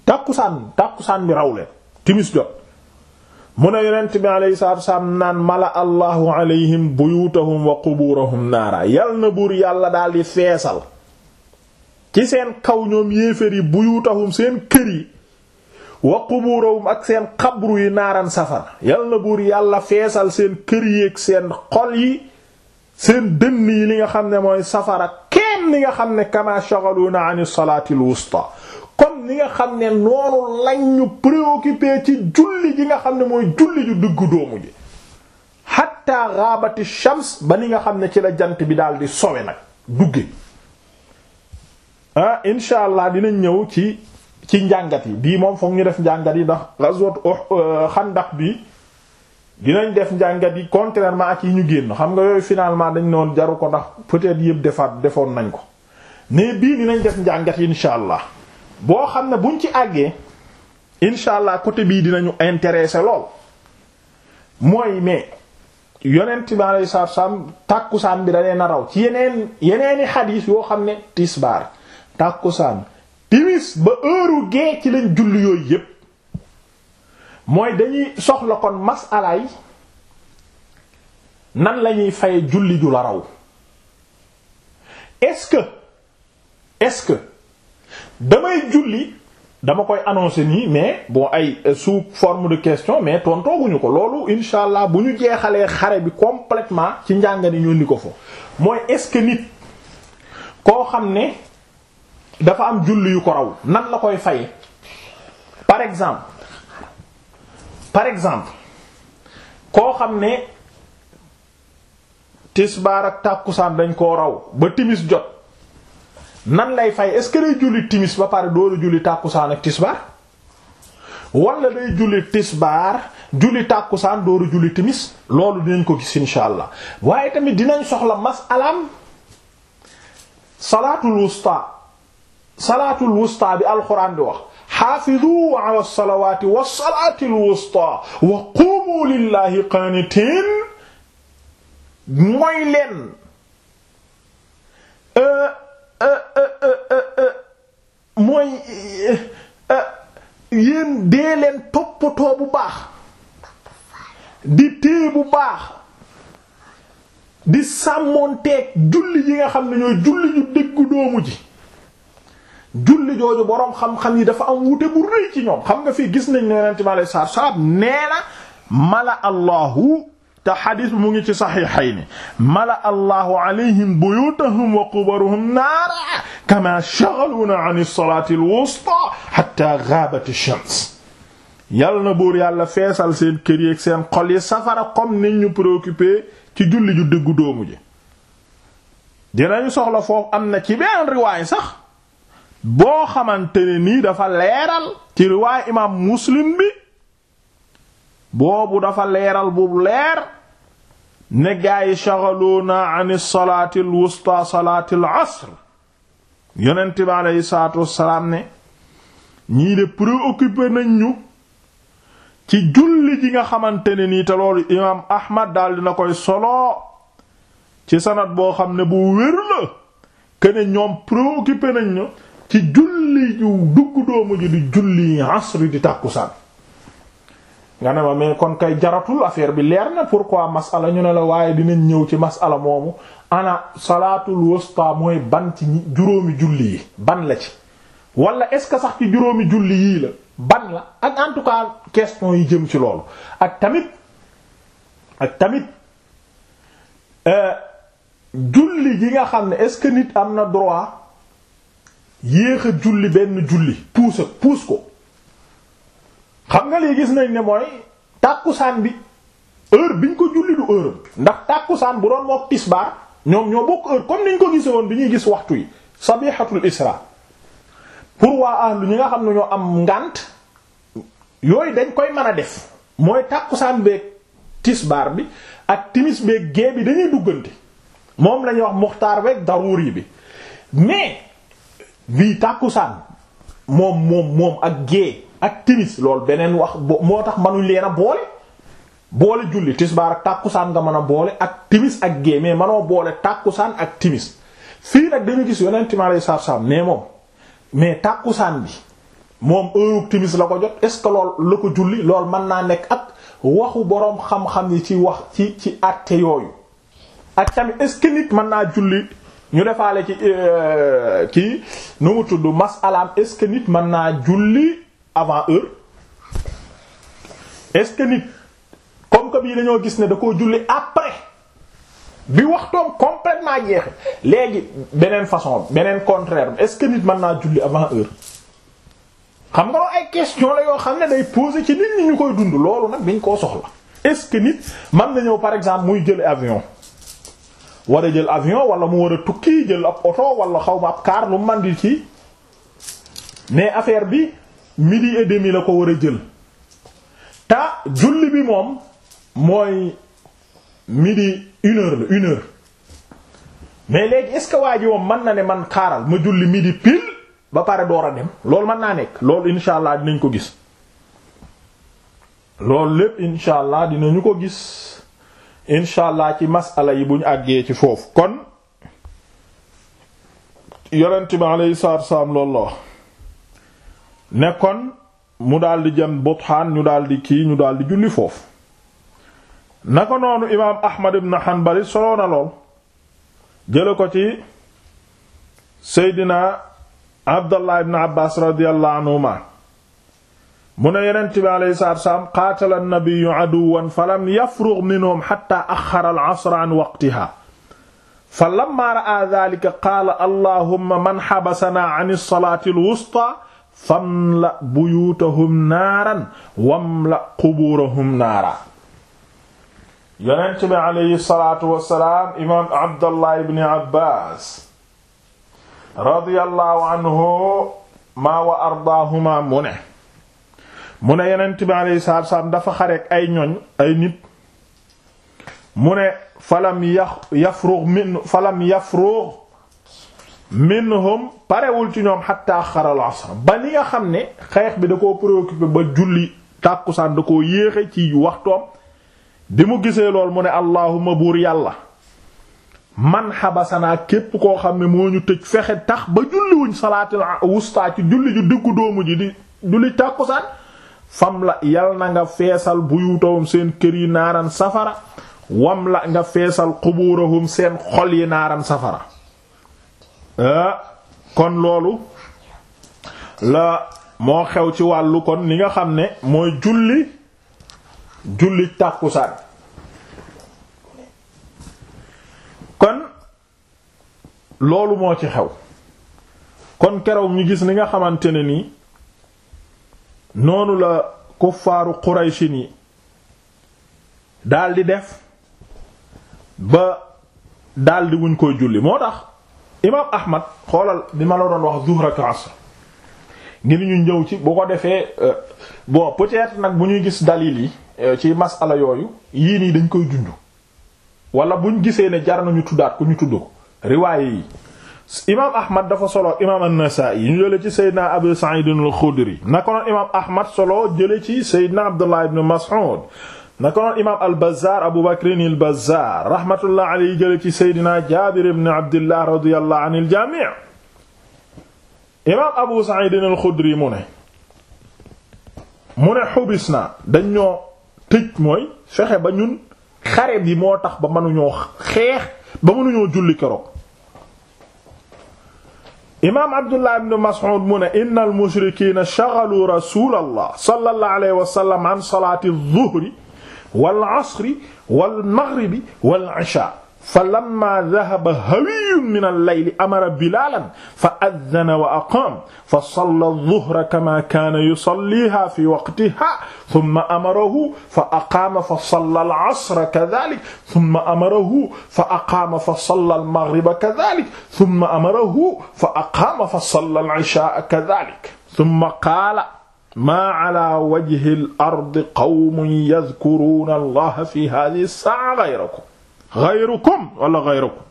tàkkusaan tàkkusaan bi raw leen timis jot mu ne yonent bi alayhi salaatu wasalaam naan mala allahu alayhim buyutahum wa quburahum naara yal na buur yàlla daal di feesal ci seen kaw ñoom yéefér yi buyutahum seen kër yi wa quburahum ak seen xabru yi naaran safara yal na buur yàlla feesal seen kër yi ak seen xol yi seen dënn yi li nga xam ne mooy safara kenn li nga xam ne kama shaghaluna an as-salati al-wusta comme ni nga xam ne noonu lañ ñu préoccupé ci julli ji nga xam ne mooy julli ju dugg doomu ji hatta ghabati shams ba ni nga xam ne ci la jant bi daal di sowe nag dugge ah insha allah dinañ ñëw ci ci njàngat yi bii moom foog ñu def njàngat yi ndax ghazwat Xandaq bi dinañ def njàngat yi contrairement ak yi ñu génn xam nga yooyu finalement dañ noon jaru ko ndax peut-être yëpp defaat defoon nañ ko mais bii dinañ def njàngat yi insha allah boo xam ne buñ ci àggee insha allah côté bii dinañu intéressé lool mooy mais yonent bi alayhi salaatu salaam tàkkusaan bi da leen a raw ci yeneen yeneeni xadiis yoo xam ne tisbaar tàkkusaan timis ba heure gee ci lañ julli yooyu yépp mooy dañuy soxla kon masalaay nan lañuy faye julli ju la raw est-ce que est-ce que damay julli dama koy annoncer nii mais bon ay sous forme de question mais tontooguñu ko loolu insha allah bu ñu jeexalee xare bi complètement ci njàngani ñu indi ko fo mooy est-ce que nit koo xam ne dafa am julli yu ko raw nan la koy faye par exemple par exemple koo xam ne tisbaar ak tàkkusaan dañ koo raw ba timis jot nan lay fay est-ce que day julli timis ba pare dooru julli tàkkusaan ak tisbaar wala day julli tisbaar julli tàkkusaan dooru julli timis loolu dinañ ko gis insha allah waaye tamit dinañ soxla masalaam salaatul wusta salaatul wusta bi alxuraan di wax xaafidu ala salawaati wa salaatil wusta wa qumu lillahi qaanitiin mooy leen mooy yéen dee leen toppatoo bu baax di téye bu baax di sàmmoonteeg julli yi nga xam ne ñooy julli ñu déggu doomu ji julli jooju boroom xam-xam yi dafa am wute bu rëy ci ñoom xam nga fii gis nañ ne yonente mi alei satu salaam nee na mala allahu te xadis bi mu ngi ci saxiixayni mala allahu alayhim buyutahum wa qubaruhum naara kama shaghaluna an as-salati al-wusta hatta ghabat ash-shams yal na buur yàlla feesal seen kër yi ak seen xol yi safara comme niñ ñu préoccupé ci julli ju dëggu doomu ji dinañu soxla foofu am na ci benn riwaay sax boo xamante ne nii dafa leeral ci riwaay imaam muslim bi boobu dafa leeral bu leer ne gaa yi shaghaluna an salaati alwusta salaati alasr yonent bi aleyhi salaatu wassalaam ne ñii de préoccupé nañ ñu ci julli ji nga xamante ne nii te loolu imaam ahmad daal dina koy solo ci sanad boo xam ne bu wér la kene ñoom préoccupé nañ ñu ci julli ju dugg doomu ji di julli asr di tàkkusaan nga ne ma mais kon kay jaratul affaire bi leer na pourquoi masala ñu ne la waaye dinañ ñëw ci masala moomu ana salaatul wusta mooy ban ci juróomi julli yi ban la ci wala est-ce que sax ci juróomi julli yii la ban la ak en tout cas question yi jëm ci loolu ak tamit ak tamit julli gi nga xam ne est-ce que nit am na droit yéex a julli benn julli puus ak puus ko xam nga lii gis nañ ne mooy tàkkusaan bi heure biñ ko julli du heure ndax tàkkusaan bu doon mook tisbaar ñoom ñoo bokk heure comme niñ ko gise woon bi ñuy gis waxtu yi sabihatul isra pour waa ahlu ñi nga xam ne ñoo am ngànt yooyu dañ koy mën a def mooy tàkkusaan beeg tisbaar bi ak timis beeg gée bi dañuy duggante moom lañuy wax muxtaar beeg daruri bi mais bii tàkkusaan moom moom moom ak gée ak timis loolu beneen wax moo tax manuñ leen a boole boole julli tisbaar ak tàkkusaan nga mën a boole ak timis ak gée mais manoo boole tàkkusaan ak timis fii nag dañu gis yonent mi alayhi salaatu salaam mais moom mais tàkkusaan bi moom heure timis la ko jot est-ce que lool la ko julli lool mën naa nekk ak waxu boroom xam-xam yi ci wax ci ci àtte yooyu ak tamit est-ce que nit mën naa julli ñu defaale ci kii nu mu tudd masalaam est-ce que nit mën naa julli avant heure est-ce que nit comme que bii dañoo gis ne da koo julli après bi waxtoom complètement jeexe léegi beneen façon beneen contraire est-ce que nit mën naa julli avant heure xam nga loolu ay question la yoo xam ne day poser ci nit ñi ñu koy dund loolu nag dañ koo soxla est-ce que nit mën na ñëw par exemple muy jël avion war a jël avion wala mu war a tukki jël ab oto wala xaw ma ab car lu man di ci mais affaire bi midi et demi la ko war a jël ta julli bi moom mooy midi une heure la une heure mais léegi est-ce que waa ji moom mën na ne man xaaral ma julli midi pile ba pare door a dem loolu mën naa nekk loolu insha allah dinañ ko gis loolu lépp insha allah dinañu ko gis insha allah ci masala yi bu ñu àggee ci foofu kon yonent bi alayhi salaatu wassalaam loolu la wax ne kon mu daldi jëm Buthaan ñu daldi kii ñu daldi julli foofu naka noonu imaam Ahmad ibn Hanbal soloo na lool jële ko ci Seydina Abdallah ibn Abbas radiyallahu anhuma mu ne yonent bi alayhi salaatu wassalaam qaatala an-nabiyyu aduwwan falam yafrugh minhum hatta axxara al-'asra an waqtiha falamma ra'a dhaalika qaala allahumma man habasanaa 'ani as-salaati al-wustaa famla buyuutahum naaran wamla qubuurahum naara yonent bi alayhi salaatu wassalaam imaam Abdallah ibn Abbas radiyallahu anhuma wa ardaahuma mu ne mu ne yonent bi alayhi salaatu wassalaam dafa xareek ay ñoñ ay nit mu ne falam yafrugh min falam yafrugh minhum parewul ci ñoom hatta xaral asr ba ni nga xam ne xeex bi da koo préoccupé ba julli tàkkusaan da koo yéexe ci waxtoom bi mu gisee lool mu ne allahuma buur yàlla man xabasanaa képp koo xam ne moo ñu tëj fexe tax ba julliwuñ salaatul wusta ci julli ju diggu doomu ji di julli tàkkusaan fam la yal na nga feesal buyutawum seen kër yi naaran safara wam la nga feesal xubuurahum seen xol yi naaran safara kon loolu la moo xew ci wàllu kon li nga xam ne mooy julli julli tàkkusaan kon loolu moo ci xew kon keroog ñu gis ni nga xamante ne nii noonu la kuffaaru Quraysin yi daldi def ba daldi wuñ koy julli moo tax imaam Ahmad xoolal bi ma la doon wax zuhr ak asr ngir ñu ñëw ci bu ko defee bon peut-être nag bu ñuy gis dalil yi ci masala yooyu yii nii dañ koy junj wala buñ gisee ne jar nañu tuddaat ku ñu tudd ko riwaaye yi imaam Ahmad dafa solo imaam an-Nasaa'i ñu jële ci Seydina Abu Sa'id al-Khudri naka noonu imaam Ahmad solo jële ci Seydina Abdullah ibn Mas'ud naka noonu imaam al-Bazzaar Abu Bakr al-Bazzaar rahmatullah alayhi jële ci Seydina Jaabir ibn Abdillah radiyallahu anil jamii' imaam Abu Sa'id al-Khudri mu ne mu ne xubis naa dañ ñoo tëj mooy fexe ba ñun xare bi moo tax ba mënuñoo xeex ba mënuñoo julli keroog imaam Abdullah ibn Mas'ud mu ne inna al-mushrikiina shaghalu rasuulallah sallallahu alayhi wa sallam an salaati adh-dhuhri wal asri wal maghribi wal ishaa falammaa dhahaba hawiyyun min al-layli amara bilaalan fa adhana wa aqaama fa salla adh-dhuhra kamaa kaana yusalliihaa fii waqtihaa thumma amarahu fa aqaama fa salla al-asra kadhaalika thumma amarahu fa aqaama fa salla al-maghriba kadhaalika thumma amarahu fa aqaama fa salla al-ishaa'a kadhaalika thumma qaala maa calaa wajhi al-ardi qawmun yadhkuruuna Allaha fii haadhihi as-saa'a ghayrakum ghayrukum wala ghayrukum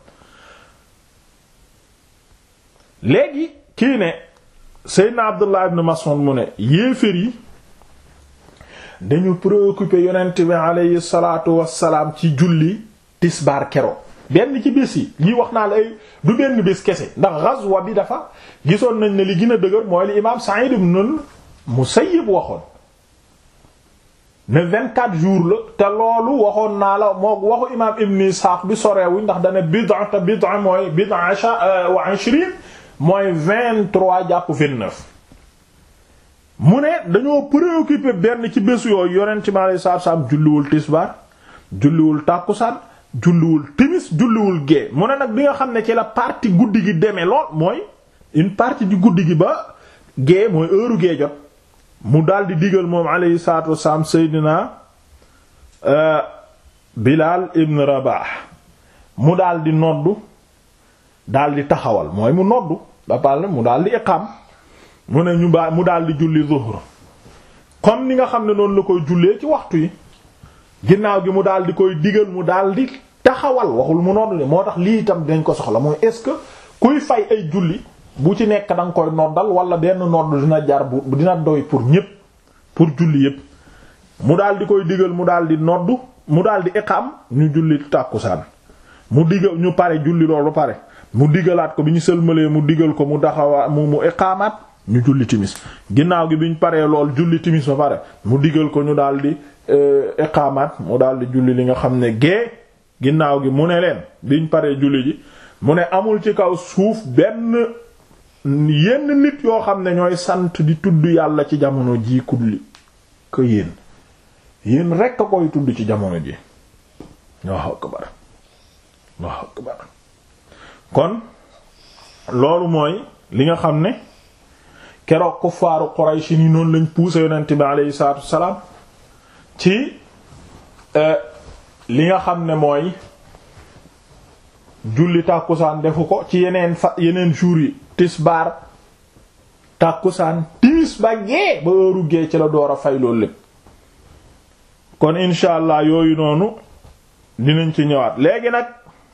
léegi kii ne Seydina Abdullah ibn Mas'ud mu ne yéefér yi dañu préoccupé yonent bi aleyhi salaatu wassalaam ci julli tisbaar kero benn ci bés yi lii wax naa la ay du benn bés kese ndax ghazwa bi dafa gisoon nañ ne li gën a dëgër mooy li imaam Sa'id ibn Musayyib waxoon ne vingt-quatre jours la te loolu waxoon naa la moo waxu imaam Ibn Ishaq bi soreewuñ ndax dane bid'a te bid'a mooy bid'a wa ishrin mooy vingt-trois jàpp vingt-neuf mu ne dañoo préoccupé benn ci bés yooyu yonent mi alayhi salaatu salaam julliwul tisbaar julliwul tàkkusaan julliwul timis julliwul gée mu ne nag bi nga xam ne ci la partie guddi gi demee lool mooy une partie di guddi gi ba gée mooy heure gée jot mu daldi digal moom alayhi salaatu wassalaam seydina Bilaal ibn Rabah mu daldi noddu daldi taxawal mooy mu noddu ba pare mu daldi iqaam mu ne ñu baa mu daldi julli zuhr comme ni nga xam ne noonu la koy jullee ci waxtu yi ginnaaw gi mu daldi koy digal mu daldi taxawal waxul mu noddu de moo tax lii itam dañ ko soxla mooy est-ce que kuy fay ay julli bu ci nekk da nga koy noddal wala benn nodd dina jar bu dina doy pour ñépp pour julli yépp mu daldi koy digal mu daldi noddu mu daldi iqaam ñu julli tàkkusaan mu digal ñu pare julli loolu pare mu digalaat ko bi ñu sëlmalee mu digal ko mu daxawaa mu mu iqaamaat ñu julli timis ginnaaw gi bi ñu paree lool julli timis ba pare mu digal ko ñu daldi iqaamaat mu daldi julli li nga xam ne gée ginnaaw gi mu ne leen biñ paree julli ji mu ne amul ci kaw suuf benn yenn nit yoo xam ne ñooy sant di tudd yàlla ci jamono ji kulli ko yéen yéen rekk a koy tudd ci jamono ji Allahu akbar Allahu akbar kon loolu mooy li nga xam ne keroog kuffaaru Quraysh ni noonu lañ poussé yonent bi aleyhi salaatu wassalaam ci li nga xam ne mooy julli tàkkusaan defu ko ci yeneen fa yeneen jours yi tisbaar tàkkusaan timis ba gee ba heure gee ci la door a fay loolu lépp kon incha allah yooyu noonu dinañ ci ñëwaat léegi nag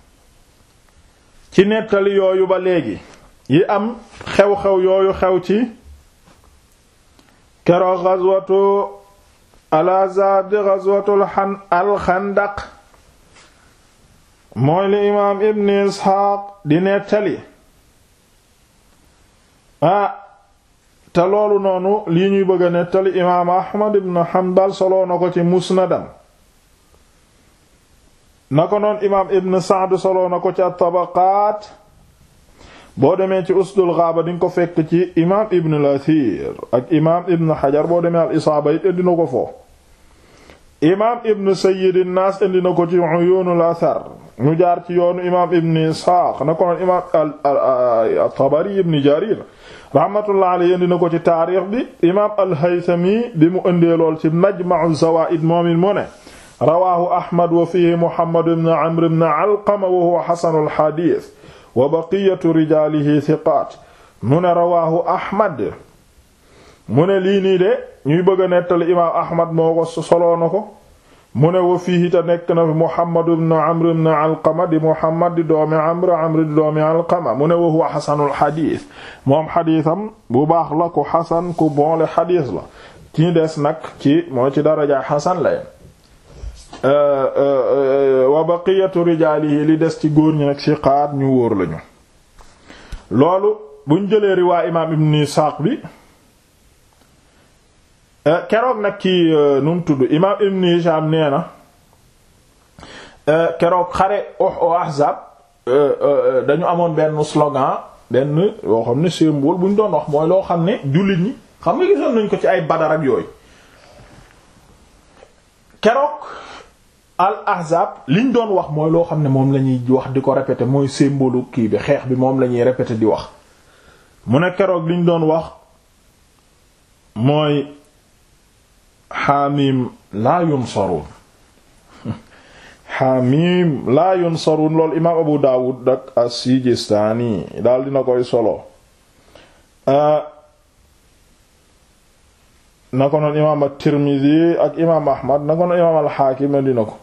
ci nettali yooyu ba léegi yi am xew-xew yooyu xew ci keroog ghazwatu al-Ahzab di ghazwatul al-Khandaq mooy li imaam Ibn Isxaaq di nettali ah te loolu noonu lii ñuy bëgg a nettali imaam Ahmad ibn Hanbal soloo na ko ci musnadam na ko noon imaam Ibn Sa'd soloo na ko ci at-Tabaqaat boo demee ci Usdul Ghaaba dinga ko fekk ci imaam Ibn al-Athir ak imaam Ibn Hajar boo demee al-Isaaba it indi na ko foofu imaam Ibn Sayyid an-Naas indi na ko ci Uyuunul Athar ñu jaar ci yoonu imaam Ibn Isxaaq na ko noon imaam at-Tabari Ibn Jarir rahmatullah alayhi indi na ko ci taarix bi imaam al-Haythami bi mu indee lool ci Majma'u Zawaa'id moom it mu ne rawaahu Ahmad wa fiihi Muhammad ibn Amr ibn Alqama wa huwa hasanul hadiis wa baqiyatu rijaalihi thiqaat mu ne rawaahu Ahmad mu ne lii nii de ñuy bëgg a nettali imaam Ahmad moo ko soloo na ko mu ne wa fiihi te nekk na fi Muhammad ibn Amr ibn Alqama di Muhammad di doomi Amr Amr di doomi Alqama mu ne wa huwa hasanul hadiis moom xadiisam bu baax la ku xasan ku boole xadiis la ci des nag ci moo ci daraja xasan la wa baqiyatu rijaalihi li des ci góor ñi nag siqaat ñu wóor lañu loolu buñ jëlee riwaa imaam ibn Isaaq bi keroog nag ki nu mu tudd imaam ibn Hishaam nee na keroog xare Ahzab dañu amoon benn slogan benn yoo xam ne symbole bu ñu doon wax mooy loo xam ne jullit ñi xam nga gisoon nañ ko ci ay Badar ak yooyu keroog al ahzab liñ doon wax mooy loo xam ne moom la ñuy wax di ko répéter mooy symbole kii bi xeex bi moom la ñuy répéter di wax mu ne keroog liñ doon wax mooy xaamim laa yunsarun xaamim laa yunsarun loolu imaam abu daawud ak as-sijistani daal dina koy solo na ko noon imaam at-tirmidhi ak imaam ahmad na ko noon imaam al-hakim dina ko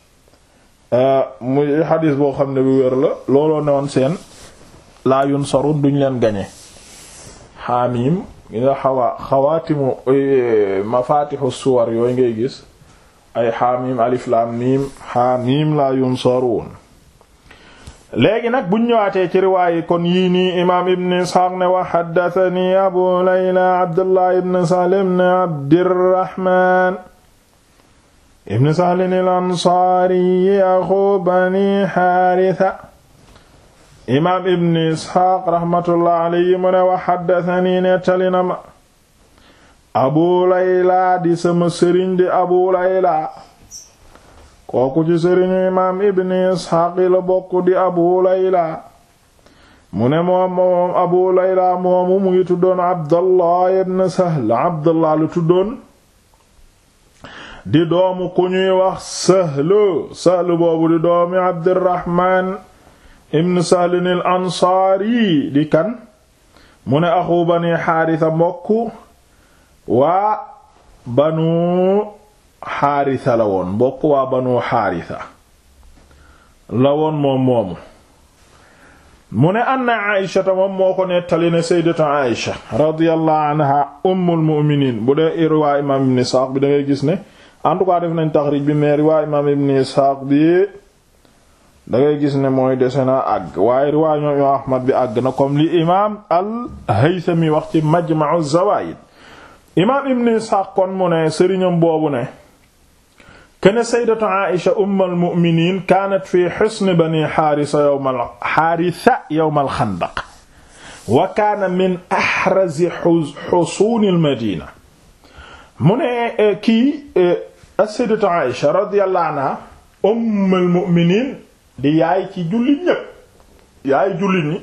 muy xadis boo xam ne bu wér la looloo ne woon seen laa yunsarun duñ leen gañe xaamim nga xawaa xawaatimu mafatixu suwar yooyu ngay gis ay xaamim alif lam mim xaamim laa yunsarun léegi nag buñ ñëwaatee ci riwaayi kon yii nii imaam ibn isxaaq ne wa xaddatani abu layla abdullah ibn sahl ibn abdirahman ibn sahl al ansaari axu bani xaarisa imaam ibn isxaaq raxmatullah alayhi mu ne wa xaddatani nettali na ma abu layla di sama sëriñ di abu layla kooku ci sëriñu imaam ibn isxaaq la bokk di abu layla mu ne moom moom abu layla moomu mu ngi tuddoon abdallah ibn sahl abdallah lu tuddoon di doomu ku ñuy wax sahlu sahlu boobu di doomi abdirahman ibn sahlin al ansaari di kan mu ne axu bani xaarisa mbokk waa banu xaarisa la woon mbokk waa banu xaarisa la woon moom moomu mu ne anna aïshata moom moo ko nettali ne sayyidatu aïsha radiyallahu anha ummul mu'minin bu dee riwaa imaam ibn isxaaq bi da ngay gis ne en tout cas def nañ taxrij bi mais riwaa imaam ibn isxaaq bi da ngay gis ne mooy dese na àgg waaye riwaa ñoom imaam ahmad bi àgg na comme li imaam al haythami wax ci majma'u zawaid imaam ibn isxaaq kon mu ne sëriñam boobu ne kene saydatu aisha umm almuminin kaanat fi xisni bani xaarisa yowm al xaarisa yowm alxandaq wa kaana min axrazi xusuuni almadina mu ne kii saydatu aisha radiyallahu anha umm almuminin di yaay ci jullit ñépp yaay jullit ñi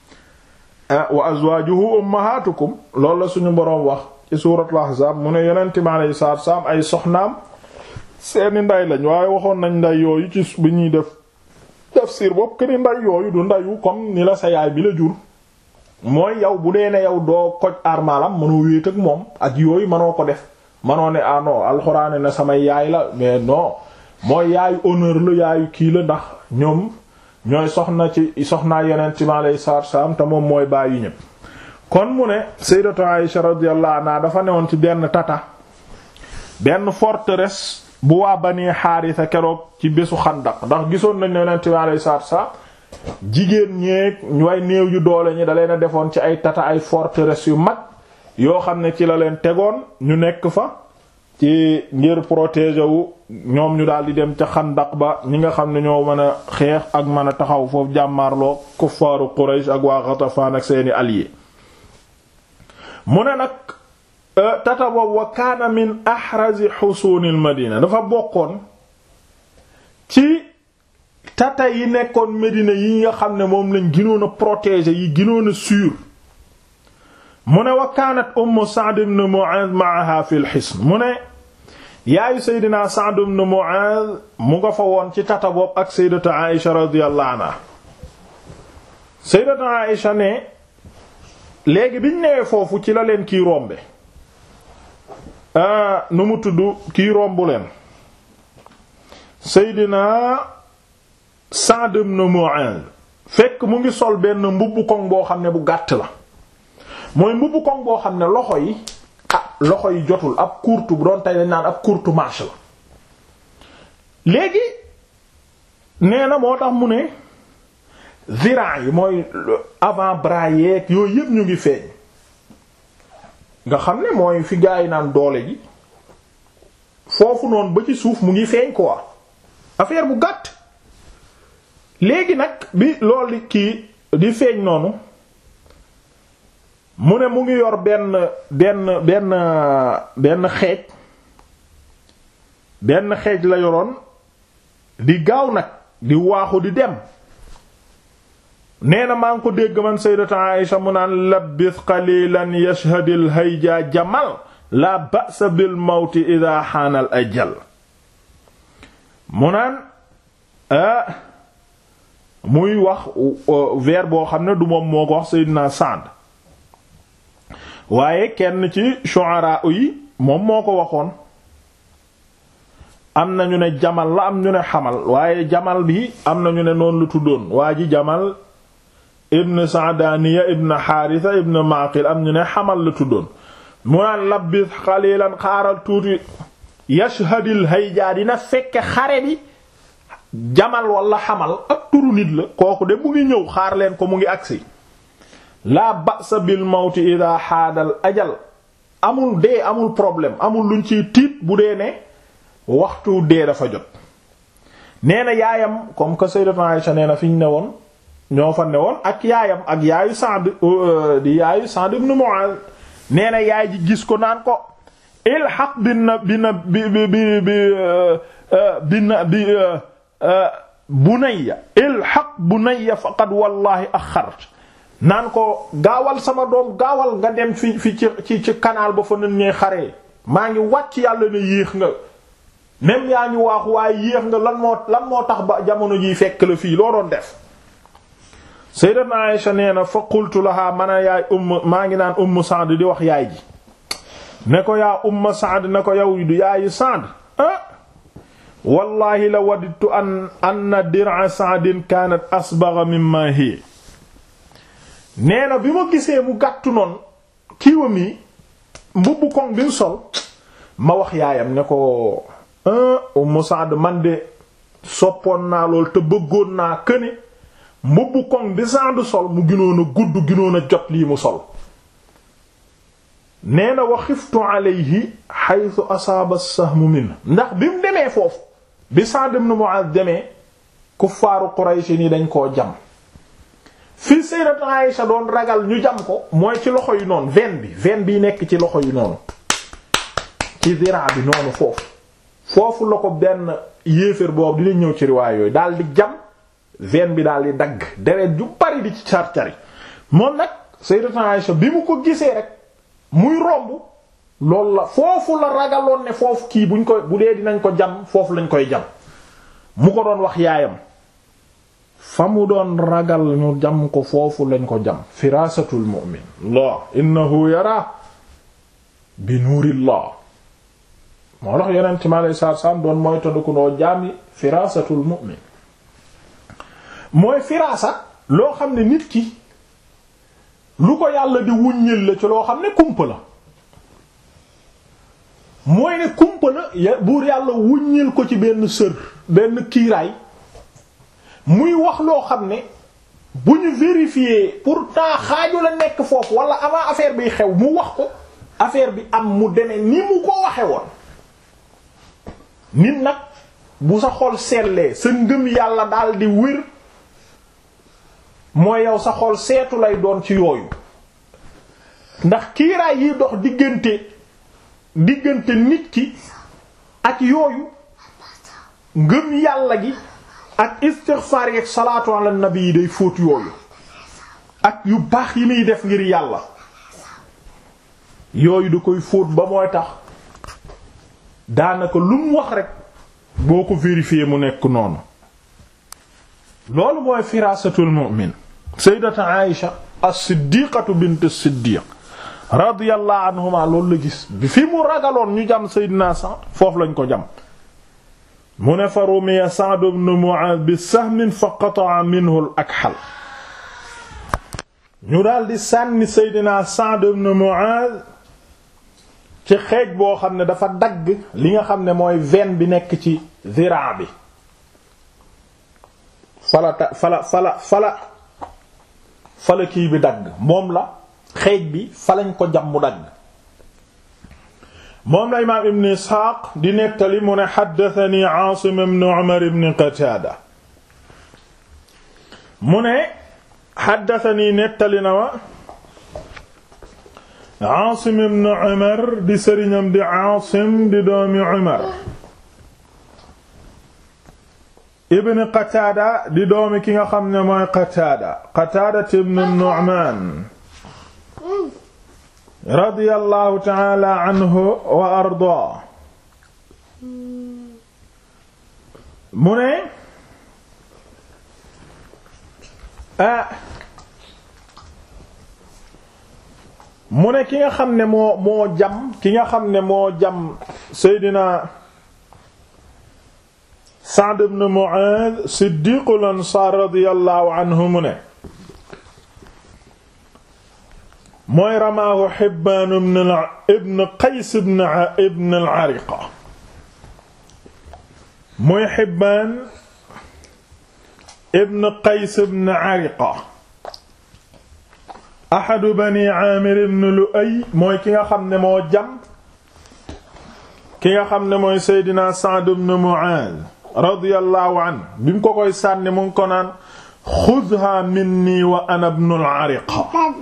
wa azwaajuhu ummahatukum loolu la suñu boroom wax ci suuratul ahzaab mu ne yonente mi alayhi salaatu wa salaam ay soxnaam seeni nday lañ waaye waxoon nañ nday yooyu ci bi ñuy def tafsir bopp que ni nday yooyu du ndayu comme ni la sa yaay bi la jur mooy yow bu dee ne yow doo koj armalam mënoo wéet ak moom ak yooyu mënoo ko def mënoo ne ah non alxuraane ne samay yaay la mais non mooy yaayu honneur la yaayu kii la ndax ñoom ñooy soxna ci soxnaa yeneen ci ma lay saar saam te moom mooy bàyyi ñépp kon mu ne sayyidatu Aisha radiyallahu anha dafa newoon ci benn tata benn forteresse bu waa bani xaarisa keroog ci bésu xandaq ndax gisoon nañ ne yonent bi alayhi salaatu salaam jigéen ñeeg way néew yu doole ñi da leen a defoon ci ay tata ay forteresse yu mag yoo xam ne ci la leen tegoon ñu nekk fa ci ngir protéger wu ñoom ñu daal di dem ca xandaq ba ñi nga xam ne ñoo mën a xeex ak mën a taxaw foofu jàmmaarloo kuffaaru Quraysh ak waa Ghatafan ak seeni alliés mu ne nag tata boobu wa kaana min ahrazi xusuunil madina dafa bokkoon ci tata yi nekkoon Medina yi nga xam ne moom lañ gënoon a protéger yi gënoon a sûr mu ne wa kaanat ummu Sa'd ibn Mu'adh ma'aha fil hisn mu ne yaayu Seydina Sa'd ibn Mu'adh mu nga fa woon ci tata boobu ak Sayyidatu Aïsha radiyallahu anha Sayyidatu Aïsha ne léegi biñ newee foofu ci la leen kii rombe nu mu tudd kii rombu leen Seydina Sa'd ibn Mu'adh fekk mu ngi sol benn mbubbu koŋ boo xam ne bu gàtt la mooy mbubbu koŋ boo xam ne loxo yi ah loxo yi jotul ab courte bu doon tey dañ naan ab courte manche la léegi nee na moo tax mu ne ziran yi mooy avant bras yeeg yooyu yëpp ñu ngi feeñ nga xam ne mooy fi gaa yi naan doole ji foofu noonu ba ci suuf mu ngi feeñ quoi affaire bu gàtt léegi nag bi loolu kii di feeñ noonu mu ne mu ngi yor benn benn benn benn xeej benn xeej la yoroon di gaaw nag di waaxu di dem nee na maa ngi ko dégg man sayyidatu Aisha mu naan labbis qalilan yashhadil hayja jamal la ba'sa bil mawti idha haanal ajal mu naan ah muy wax vers boo xam ne du moom moo ko wax Seydina Sa'd waaye kenn ci shu'ara yi moom moo ko waxoon am na ñu ne jamal la am ñu ne xamal waaye jamal bi am na ñu ne noonu lu tuddoon waa ji jamal ibn Sa'daniya ibn Haritha ibn Maqil am ñu ne xamal la tuddoon mu naan labbis xalilan xaaral tuuti yashhadil hayja dina fekke xare bi jamal wala xamal ak turu nit la kooku de mu ngi ñëw xaar leen ko mu ngi agsi laa ba'sa bil mawti ida xaadal ajal amul dee amul problème amul luñ ciy tiit bu dee ne waxtu dee dafa jot nee na yaayam comme que Sayyidatu Aïsha nee na fi ñu ne woon ñoo fa ne woon ak yaayam ak yaayu Sa'd di yaayu Sa'd ibn Mu'adh nee na yaay ji gis ko naan ko ilhaq bi na bi na bi bi bi bi na bi bunayya ilhaq bunayya faqad wallahi axart naan ko gaawal sama doom gaawal nga dem fi fi ci ci ci canal ba fa nit ñuy xaree maa ngi wàcc yàlla ne yéex nga même yaa ngi waaxu waaye yéex nga lan moo lan moo tax ba jamono jiy fekk la fii loo doon def sayyidatuna Aisha nee na fa qultu laha man a yaay umm maa ngi naan umm Sa'd di wax yaay ji ne ko yaa umm Sa'd ne ko yow du yaayu Sa'd ah wallahi la wadidtu an anna dir'a Sa'din kanat asbagha mimma hiya nee na bi ma gisee mu gàttu noonu kiiwam yi mbubbu koŋ bi mu sol ma wax yaayam ne ko Umm Sa'd man de soppoon naa lool te bëggoon naa këne mbubbu koŋ bi Sa'd sol mu ginoon a gudd ginoon a jot lii mu sol nee na wa xiftu alayhi haythu asaaba as-sahmu min ndax bi mu demee foofu bi Sa'd ibn Mu'adh demee kuffaaru Quraysh ni dañ koo jam fi Sayyidatu Aïsha doon ragal ñu jam ko mooy ci loxo yu noonu veine bi veine bi nekk ci loxo yu noonu ci zira bi noonu foofu foofu la ko benn yéeféer boobu dina ñëw ci riwaay yooyu daal di jam veine bi daal di dagg deret ju bari di ci car-cari moom nag Sayyidatu Aïsha bi mu ko gisee rek muy romb loolu la foofu la ragaloon ne foofu kii buñ ko bu dee dinañ ko jam foofu lañ koy jam mu ko doon wax yaayam fa mu doon ragal ñu jam ko foofu lañ ko jam firasatul mu'min Allah innahu yara bi nuurillah moo tax yonent mi alayhi salaatu salaam doon mooy tëdduku noo jaam yi firasatul mu'min mooy firasa loo xam ne nit ki lu ko yàlla di wuññil la ci loo xam ne kumpa la mooy ne kumpa la buur yàlla wuññil ko ci benn sër benn kiiraay muy wax loo xam ne bu ñu vérifier pourtant xaaju la nekk foofu wala avant affaire bi xew mu wax ko affaire bi am mu deme ni mu ko waxe woon nit nag bu sa xol seetlee sa ngëm yàlla daal di wér mooy yow sa xol seetu lay doon ci yooyu ndax kiiraay yi dox diggante diggante nit ki ak yooyu ngëm yàlla gi ak istighfar yi ak salaatu ala nabi yi day fóot yooyu ak yu baax yi muy def ngir yàlla yooyu da koy fóot ba mooy tax daanaka lu mu wax rek boo ko vérifier mu nekk noonu loolu mooy firasatul mu'min sayyidatu Aïsha as-siddiqatu bint as-siddiq radiyallahu anhuma loolu la gis bi fi mu ragaloon ñu jam sayyidina Sa'd foofu lañ ko jam mu ne fa rumiya Sa'd ibn Mu'adh bi sahmin fa qata'a minhu al-akhal ñu daal di sànni Seydina Sa'd ibn Mu'adh ci xeej boo xam ne dafa dagg li nga xam ne mooy veine bi nekk ci zira bi fala ta fala fala fala fala kii bi dagg moom la xeej bi falañ ko jam mu dagg moom la imaam ibn isxaaq di nettali mu ne xaddatani aasim ibn umar ibn qataada mu ne xaddatani nettali na wa aasim ibn umar di sëriñam di aasim di doomi umar ibn qataada di doomi ki nga xam ne mooy qataada qataada ibn nu'maan radiyallahu ta'ala anhu wa ardaa mu ne ah mu ne ki nga xam ne moo moo jam ki nga xam ne moo jam Seydina Sa'd ibn Mu'adh Siddiqul Ansaar radiyallahu anhu mu ne mooy ramaahu Hibbaan ibn Qays ibn ibn al-Ariqa mooy Hibbaan ibn qays ibn ariqa ahadu bani aamir ibn lu'ay mooy ki nga xam ne moo jam ki nga xam ne mooy seydina sa'd ibn mu'adh radiyallahu an bi mu ko koy sànni mu ngi ko naan xudha minni wa ana ibn al-ariqa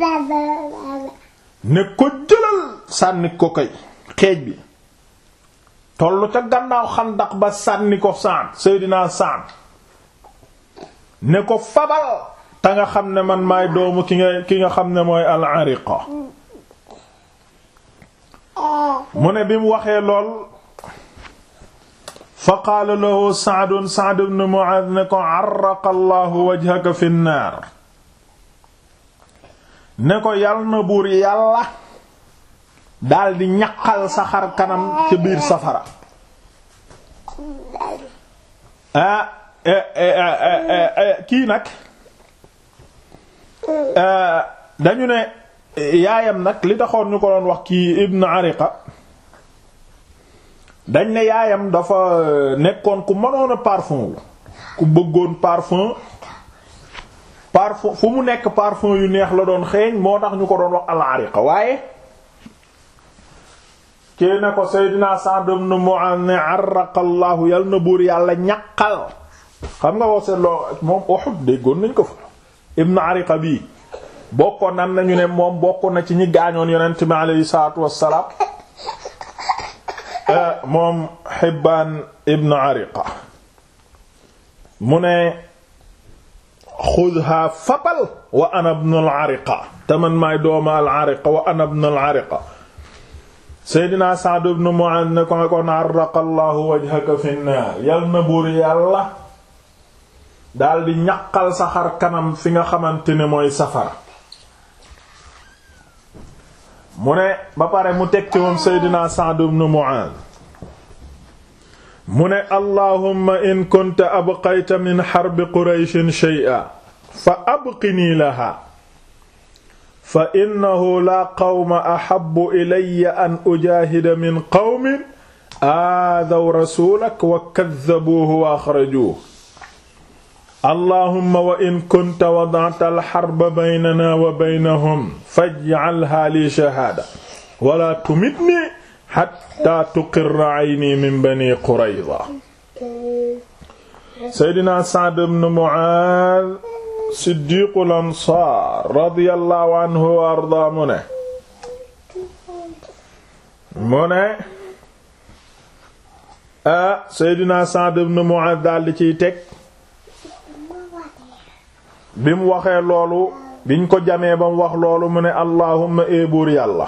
ne ko jëlal sànni ko koy xeej bi tollu ca gannaaw xandax ba sànni ko Sa'd seydina Sa'd ne ko fabal te nga xam ne man maay doomu ki nga ki nga xam ne mooy al-ariqa mu ne bi mu waxee lool fa qaala lahu Sa'd Sa'd ibn Mu'adh ne ko arraqa Allahu wajhaka fi nnaar ne ko yal na buur yàlla daldi ñaqal sa xar kanam ca biir safara ah kii nag dañu ne yaayam nag li taxoon ñu ko doon wax kii Ibn Ariqa dañ ne yaayam dafa nekkoon ku mënoon a parfum wu ku bëggoon parfum parfum fu mu nekk parfum yu neex la doon xeeñ moo tax ñu ko doon wax al-Ariqa waaye kii ne ko Seydina Sa'd ibn Mu'adh ne arraqa Allahu yal na buur yàlla ñaqal xam nga wax seetloo moom Uhud déggoon nañ ko fa Ibn Ariqa bii bokkoon nan nañu ne moom bokk na ci ñi gaañoon yonent mi alayhi salaatu wassalaam moom Hibbaan ibn Ariqa mu ne xudha fabal wa ana ibn al-Ariqa te man maay dooma al-Ariqa wa ana ibn al-Ariqa Seydina Sa'd ibn Mu'adh ne ko kon arraqa Allahu wajhaka fi an-naar yal na buur yàlla daldi ñaqal sa xar kanam fi nga xamante ne mooy safara mu ne ba pare mu teg ci moom Seydina Sa'd ibn Mu'adh mu ne allahumma in kunta abqayta min harbi qurayshin shay'an fa abqini laha fa innahu la qawma ahabbu ilayya an ujaahida min qawmin aadaw rasulak wa kaddabuuhu wa axrajuuhu allahumma wa in kunta wada'ta al-harba baynana wa baynahum faj'alha li shahaada wala tumitni hatta tuqirra ayni min bani qurayza seydina Sa'd ibn Mu'aaz siddiqul ansaar radiyallahu anhu wa ardaa mu ne mu ne ah seydina Sa'd ibn Mu'aaz daldi ciy teg bi mu waxee loolu biñ ko jamee ba mu wax loolu mu ne allahumma eebuur yàlla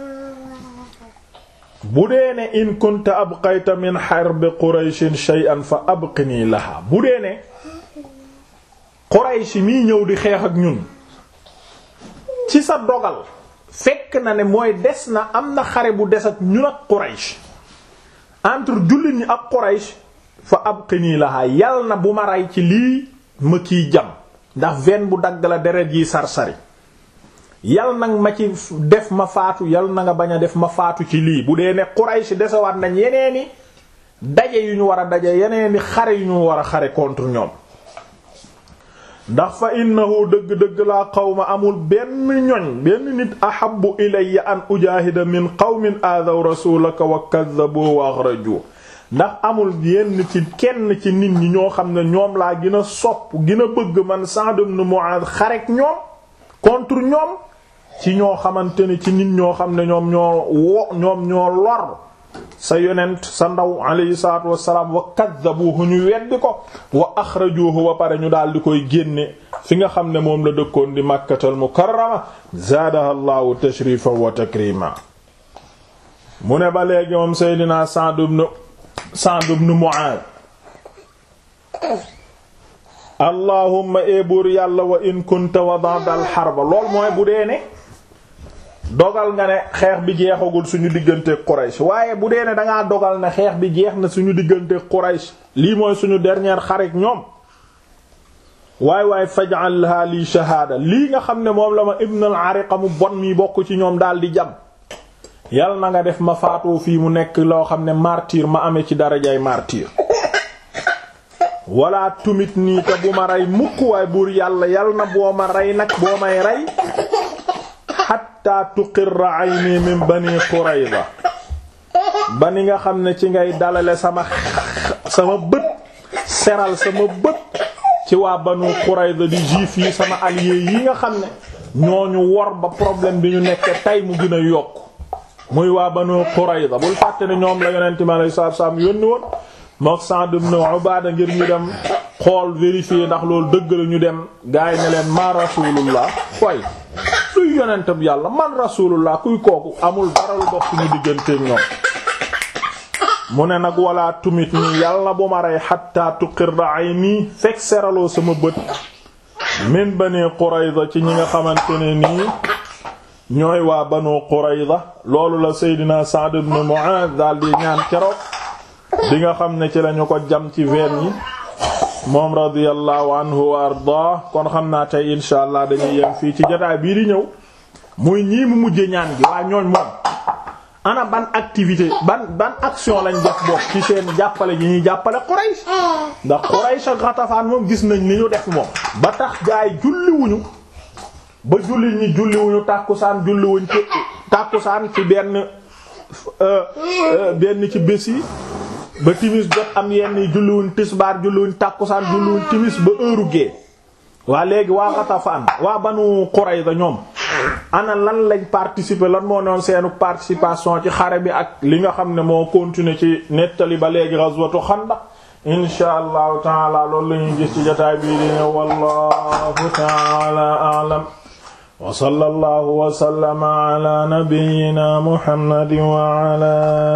bu dee ne in kunta abqayta min harbi qurayshin shay'an fa abqini laha bu dee ne quraysh mii ñëw di xeex ak ñun ci sa dogal fekk na ne mooy des na am na xare bu des ak ñun ak quraysh entre jullit ñi ak quraysh fa abqini laha yal na bu ma rey ci lii ma kiy jam ndax ven bu dagg la deret yi sar-sari yal nag ma ci def ma faatu yal na nga bañ a def ma faatu ci lii bu dee ne Quraysh desewaat nañ yeneeni daje yu ñu war a daje yeneeni xare yu ñu war a xare contre ñoom ndax fa innahu dëgg-dëgg laa qawma amul benn ñoñ benn nit ahabbu ilayya an ujaahida min qawmin aadaw rasulaka wa kaddabu wa akhraju ndax amul yenn ci kenn ci nit ñi ñoo xam ne ñoom laa gën a sopp gën a bëgg man Sa'd ibn Mu'adh xarek ñoom contre ñoom ci ñoo xamante ne ci nit ñoo xam ne ñoom ñoo wo ñoom ñoo lor sa yonent sa ndaw alayhi salaatu wassalaam wa kaddabuhu ñu weddi ko wa axrajuhu ba pare ñu daal di koy génne fi nga xam ne moom la dëkkoon di Makkatal Mukarrama zaadaha Allahu tashrifan wa takrima mu ne ba léegi moom Seydina Sa'd ibn Sa'd ibn Mu'adh allahumma ebuur yàlla wa in kunta wada'ta al-harba lool mooy bu dee ne dogal nga ne xeex bi jeexagul suñu diggante Quraysh waaye bu dee ne dangaa dogal ne xeex bi jeex na suñu diggante Quraysh lii mooy suñu dernière xareek ñoom waay waay faj'alha li shahaada lii nga xam ne moom la ma ibn al-Ariqa mu bon mi bokk ci ñoom daal di jam yal na nga def ma faatoo fii mu nekk loo xam ne martyr ma amee ci darajay martyr wala tumit nii te bu ma rey mukk waay buur yàlla yal na boo ma rey nag boo may rey hatta tuqirra ayni min bani qurayza ba ni nga xam ne ci ngay dalale sama sama bët seral sama bët ci waa banu qurayza di juif yi sama allié yi nga xam ne ñooñu wor ba problème bi ñu nekkee tey mu gën a yokk muy waa banu qurayza bul fàtte ne ñoom la yonente mi alayhi salaatu salaam yónni woon mook Sa'd ibn Ubaada ngir ñu dem xool vérifier ndax loolu dëgg la ñu dem gaay ne leen ma rasulullah way luy yonente bi yàlla man rasulullah kuy kooku amul dara lu dox suñu digganteek ñoom mu ne nag wala tumit nii yàlla bu ma rey hatta tuqirra ayni fekk seraloo sama bët min bani Qurayza ci ñi nga xamante ne nii ñooy waa banu Qurayza loolu la Seydina Sa'd ibn Mu'adh daal di ñaan keroog di nga xam ne ci lañu ko jam ci veen yi moom radiyallahu anhu wa ardaa kon xam naa tey insha allah dañuy yem fii ci jotaay bii di ñëw muy ñii mu mujje ñaan gi waa ñooñ moom ana ban activité ban ban action lañ def bokk ci seen jàppale ji ñuy jàppale Quraysh ndax Quraysh ak Ghatafan moom gis nañ ni ñu def moom ba tax gaay julliwuñu ba julli ñi julliwuñu tàkkusaan julliwuñ ci tàkkusaan ci benn benn ci bés yi ba timis jot am yenn yi julliwuñ tisbaar julliwuñ tàkkusaan julliwuñ timis ba heure gee waa léegi waa Ghatafan waa Banu Qurayza ñoom ana lan lañ participer lan moo noon seenu participation ci xare bi ak li nga xam ne moo continuer ci nettali ba léegi ghazwatu Xandaq insha allahu taala loolu la ñuy gis ci jotaay bii di ne wallahu taala a'lam wa sallallahu wa sallama ala nabiyyina muhammadin wa ala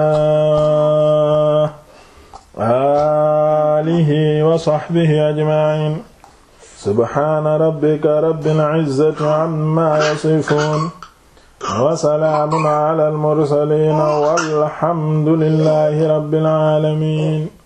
alihi wa sahbihi ajma'in subhana rabbika rabbil izzati amma yasifun wa salaamun ala al mursalin walhamdulillahi rabbil alamin